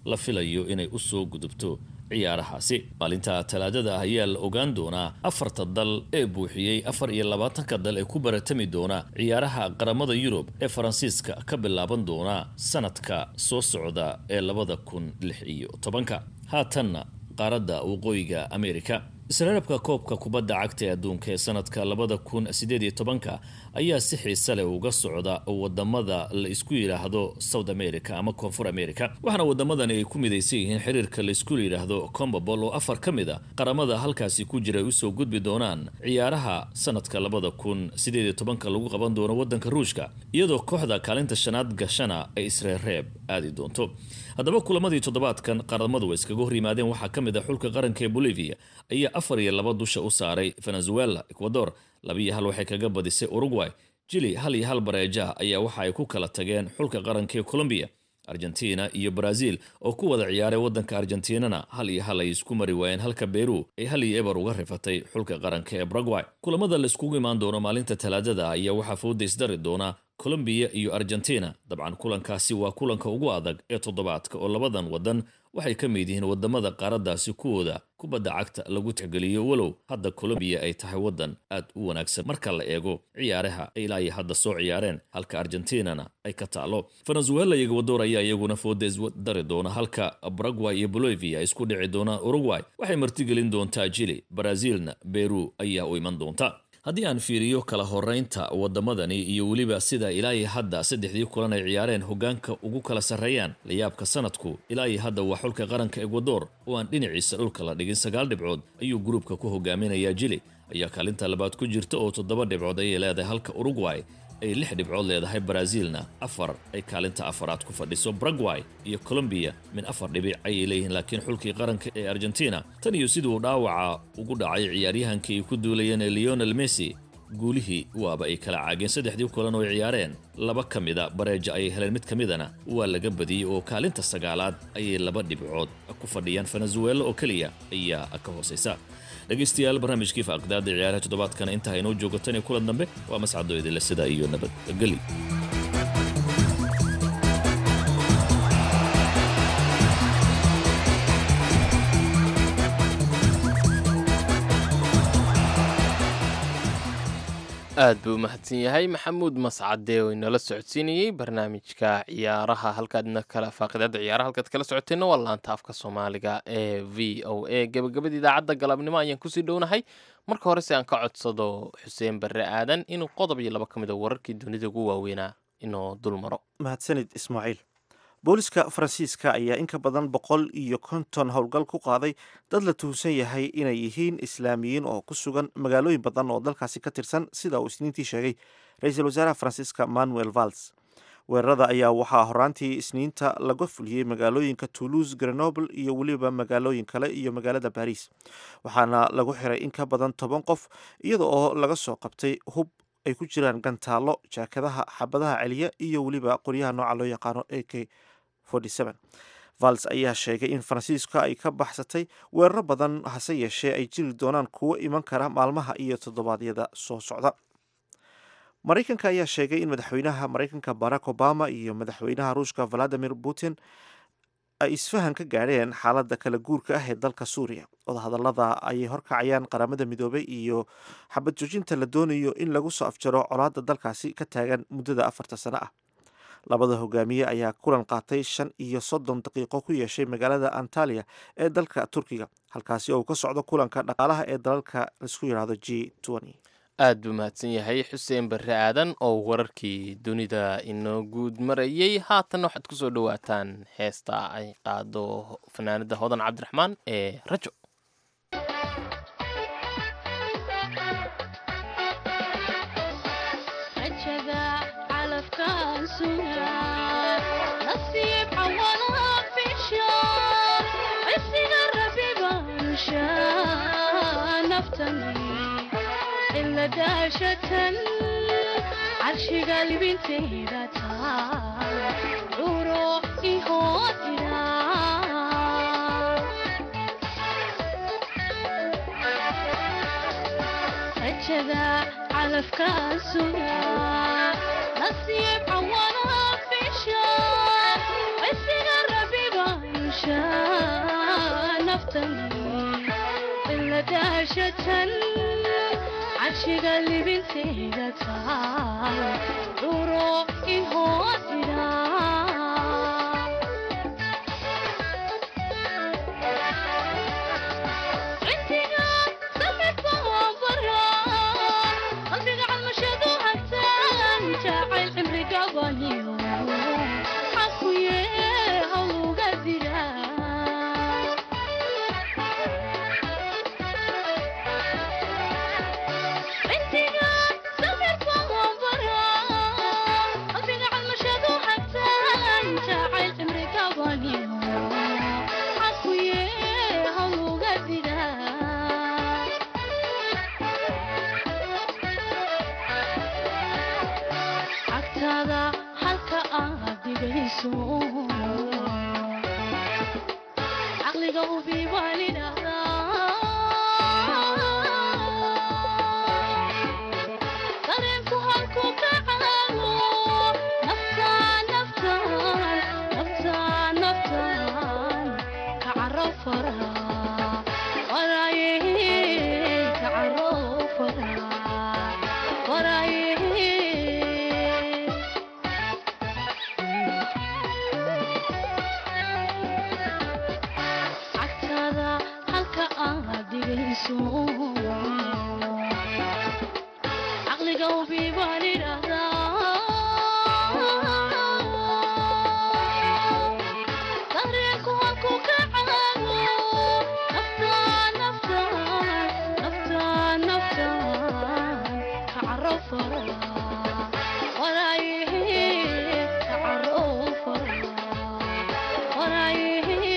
la filayo inay u soo gudubto ciyaarahaasi maalinta talaadada ah ayaa la ogaan doonaa afarta dal ee buuxiyey afar iyo labaatanka dal ee ku baratami doona ciyaaraha qaramada yurub ee faransiiska ka bilaaban doona sanadka soo socda ee labada kun lix iyo tobanka haatanna qaaradda waqooyiga amerika isreerabka koobka kubadda cagta ee adduunka ee sanadka labada kun sideed iyo tobanka ayaa si xiise leh uga socda wadamada la isku yidhaahdo south america ama koonfur america waxaana wadamadani ay ku midaysan yihiin xiriirka la isku yidhaahdo combabol oo afar ka mid a qaramada halkaasi ku jira ay usoo gudbi doonaan ciyaaraha sanadka labada kun sideed iyo tobanka lagu qaban doono wadanka ruushka iyadoo kooxda kaalinta shanaad gashana ay isreerreeb aadi doonto haddaba kulamadii toddobaadkan qaramadu way iskaga hor yimaadeen waxaa ka mid ah xulka qaranka ee bolivia ayaa afar iyo laba dusha u saaray venezuela ecuador labiiyo hal waxay kaga badisay uruguay jili hal iyo hal bareeja ayaa waxa ay ku kala tageen xulka qaranka ee colombiya argentina iyo brazil oo ku wada ciyaaray wadanka argentinana hal iyo hal ay isku mari waayeen halka beru ay hal iyo eber uga rifatay xulka qaranka ee baragway kulamada la iskugu imaan doono maalinta talaadada ayaa waxaa fooda isdari doona colombiya iyo argentina dabcan kulankaasi waa kulanka ugu adag ee toddobaadka oo labadan wadan waxay ka mid yihiin wadamada qaaradaasi kuwooda kubadda cagta lagu tixgeliyo walow hadda colombiya ay tahay wadan aad u wanaagsan marka la eego ciyaaraha ay ilaa iyo hadda soo ciyaareen halka argentinana ay ka taalo venezuela iyo ecuador ayaa iyaguna fooda isdari doona halka baragway iyo bolivia ay isku dhici doonaan uruguay waxay martigelin doontaa jili brazilna beru ayaa u iman doonta haddii aan fiiriyo kala horeynta wadamadani iyo weliba sida ilaa iyo hadda saddexdii kulan ay ciyaareen hogaanka ugu kala sarreeyaan layaabka sanadku ilaa iyo hadda waa xulka qaranka ecuador oo aan dhinaciisa dhulka la dhigin sagaal dhibcood ayuu gruubka ku hogaaminayaa jili ayaa kaalinta labaad ku jirta oo toddoba dhibcood ayay leedahay halka uruguay ay lix dhibcood leedahay brazilna afar ay kaalinta afaraad ku fadhiso baragway iyo colombiya min afar dhibic ayay leeyihiin laakiin xulkii qaranka ee argentina tan iyo siduu dhaawaca ugu dhacay ciyaaryahankii ay ku duulayeen ee leonel messi guulihii waaba ay kala caageen saddexdii kulan oo ay ciyaareen laba ka mida bareeja ayay heleen mid ka midana waa laga badiyey oo kaalinta sagaalaad ayay laba dhibcood ku fadhiyaan venezuela oo keliya ayaa ka hoosaysa dhegaystayaal barnaamijkii faaqdaada ciyaaraha toddobaadkana intaa inoo joogo tan iyo kulan dambe waa mascado idinle sidaa iyo nabadgeli aad buu u mahadsan yahay maxamuud mascade oo inala socodsiinayey barnaamijka ciyaaraha halkaadna kala faaqidaada ciyaaraha halkaad kala socoteenna waa laanta afka soomaaliga ee v o a gebagabada idaacadda galabnimo ayaan kusii dhownahay marka hore si aan ka codsado xuseen barre aadan inuu qodob iyo laba ka mid a wararkii dunida ugu waaweynaa inuu dul maro mahadsanid ismaaciil booliska faransiiska ayaa in ka badan boqol iyo konton howlgal ku qaaday dad la tuhunsan yahay inay yihiin islaamiyiin oo ku sugan magaalooyin badan oo dalkaasi ka tirsan sida uu isniintii sheegay ra-iisul wasaaraha faransiiska manuel vals weerarada ayaa waxaa horaantii isniinta laga fuliyey magaalooyinka toulouse grenoble iyo weliba magaalooyin kale iyo magaalada baris waxaana lagu xiray in ka badan toban qof iyada oo laga soo qabtay hub ay ku jiraan gantaallo jaakadaha xabadaha celiya iyo weliba qoryaha nooca loo yaqaano a k vals ayaa sheegay in faransiiska ay ka baxsatay weeraro badan hase yeeshee ay jiri doonaan kuwo iman kara maalmaha iyo toddobaadyada soo socda maraykanka ayaa sheegay in madaxweynaha maraykanka barack obama iyo madaxweynaha ruushka valadimir putin ay isfahan ka gaadheen xaaladda kala guurka ah ee dalka suuriya wadahadallada ayay horkacayaan qaramada midoobay iyo xabad joojinta la doonayo in lagu soo afjaro colaadda dalkaasi ka taagan muddada afarta sano ah labada hogaamiye ayaa kulan qaatay shan iyo soddon daqiiqo ku yeeshay magaalada antaliya ee dalka turkiga halkaasi oo uu ka socdo kulanka dhaqaalaha ee dalalka laisku yidhaahdo g aad buu mahadsan yahay xuseen barre aadan oo wararkii dunida inoo guud marayey haatan waxaad ku soo dhowaataan heesta ay qaado fanaanada hodan cabdiraxmaan ee rajo carshiga libintayda taal curo ihoodira rajada calafka suga nasiib cawana fisha isiga rabiba daashatan carshiga libinteeda taal dhuro ihoosida cindiga samidka bara qalbiga calmashadu hagtaan jacayl cimri gabaniyo xakuye hawluga dira cindiga samidka bara qalbiga calmashadu hagtaan jacayl cimri gabaniyo xakuye hawluga dira agtaada halka aad dhigayso caqliga hubi baan idhahdaa dareenku halku ka caago naftaan naftaan naftaan naftaan ka caro fara waraaye ka caro fara waraaye cagtaada halka aad dhigayso caqliga hubi baan idhahdaa dareenku halku ka caago naftaan naftaan naftaan naftaan ka caro fara waraaye ka caro fara waraaye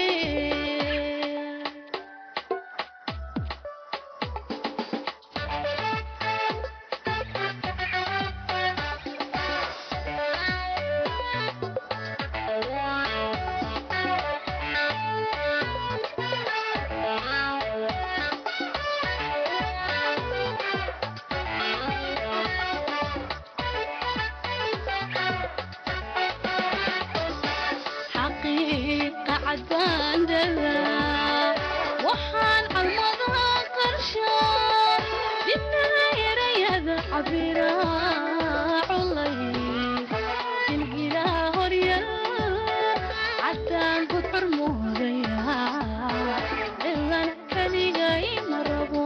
xaqiiqa cadaan dadaa waxaan calmadaha qarshaa dibnaha erayada cabira culay jilgilaha horyal cadaan ku xurmoodaya cilan kaligay ma rabo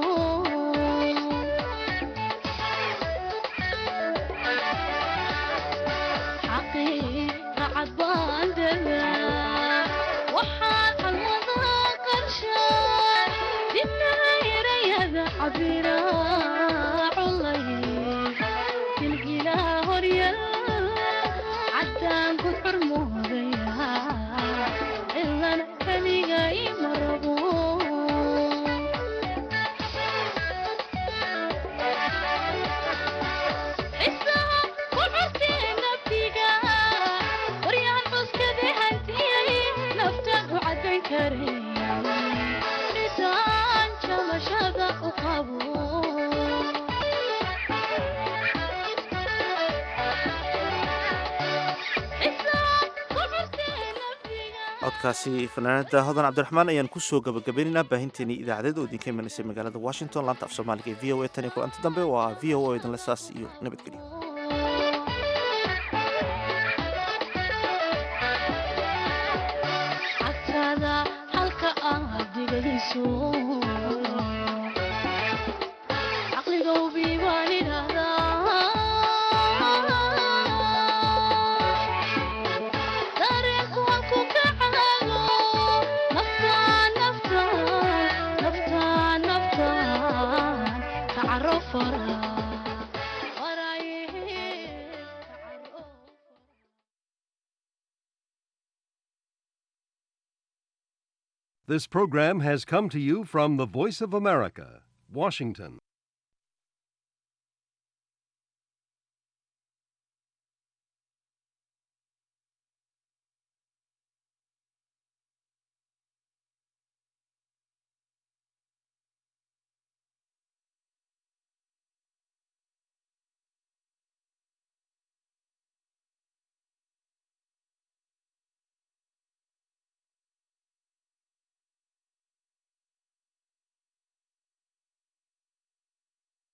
xaqiiqa cadaan dadaa waxaan calmadaha qarshaa dibnaha erayada cabira culay jilgilaha horyal cadaan ku xurmoodaya cilan kaligay ma rabo xisaha ku cusee naftiga waryahan xuskade hantiyay naftan u caddayn karaya dhisaan jamashada u qabo codkaasi fanaanada hodan cabdiraxmaan ayaan kusoo gabagabaynaynaa baahinteenii idaacadeed oo idinka imanaysay magaalada washington laanta af soomaaliga ee v o a tan iyo kulanti dambe waa v o a idinle saas iyo nabadgelyo cagtaada halka aad dhigayso caqliga hubi baan idhahdaa dareenku halku ka caago naftaan naftaan naftaan naftaan ka caro fara This program has come to you from the Voice of America, Washington.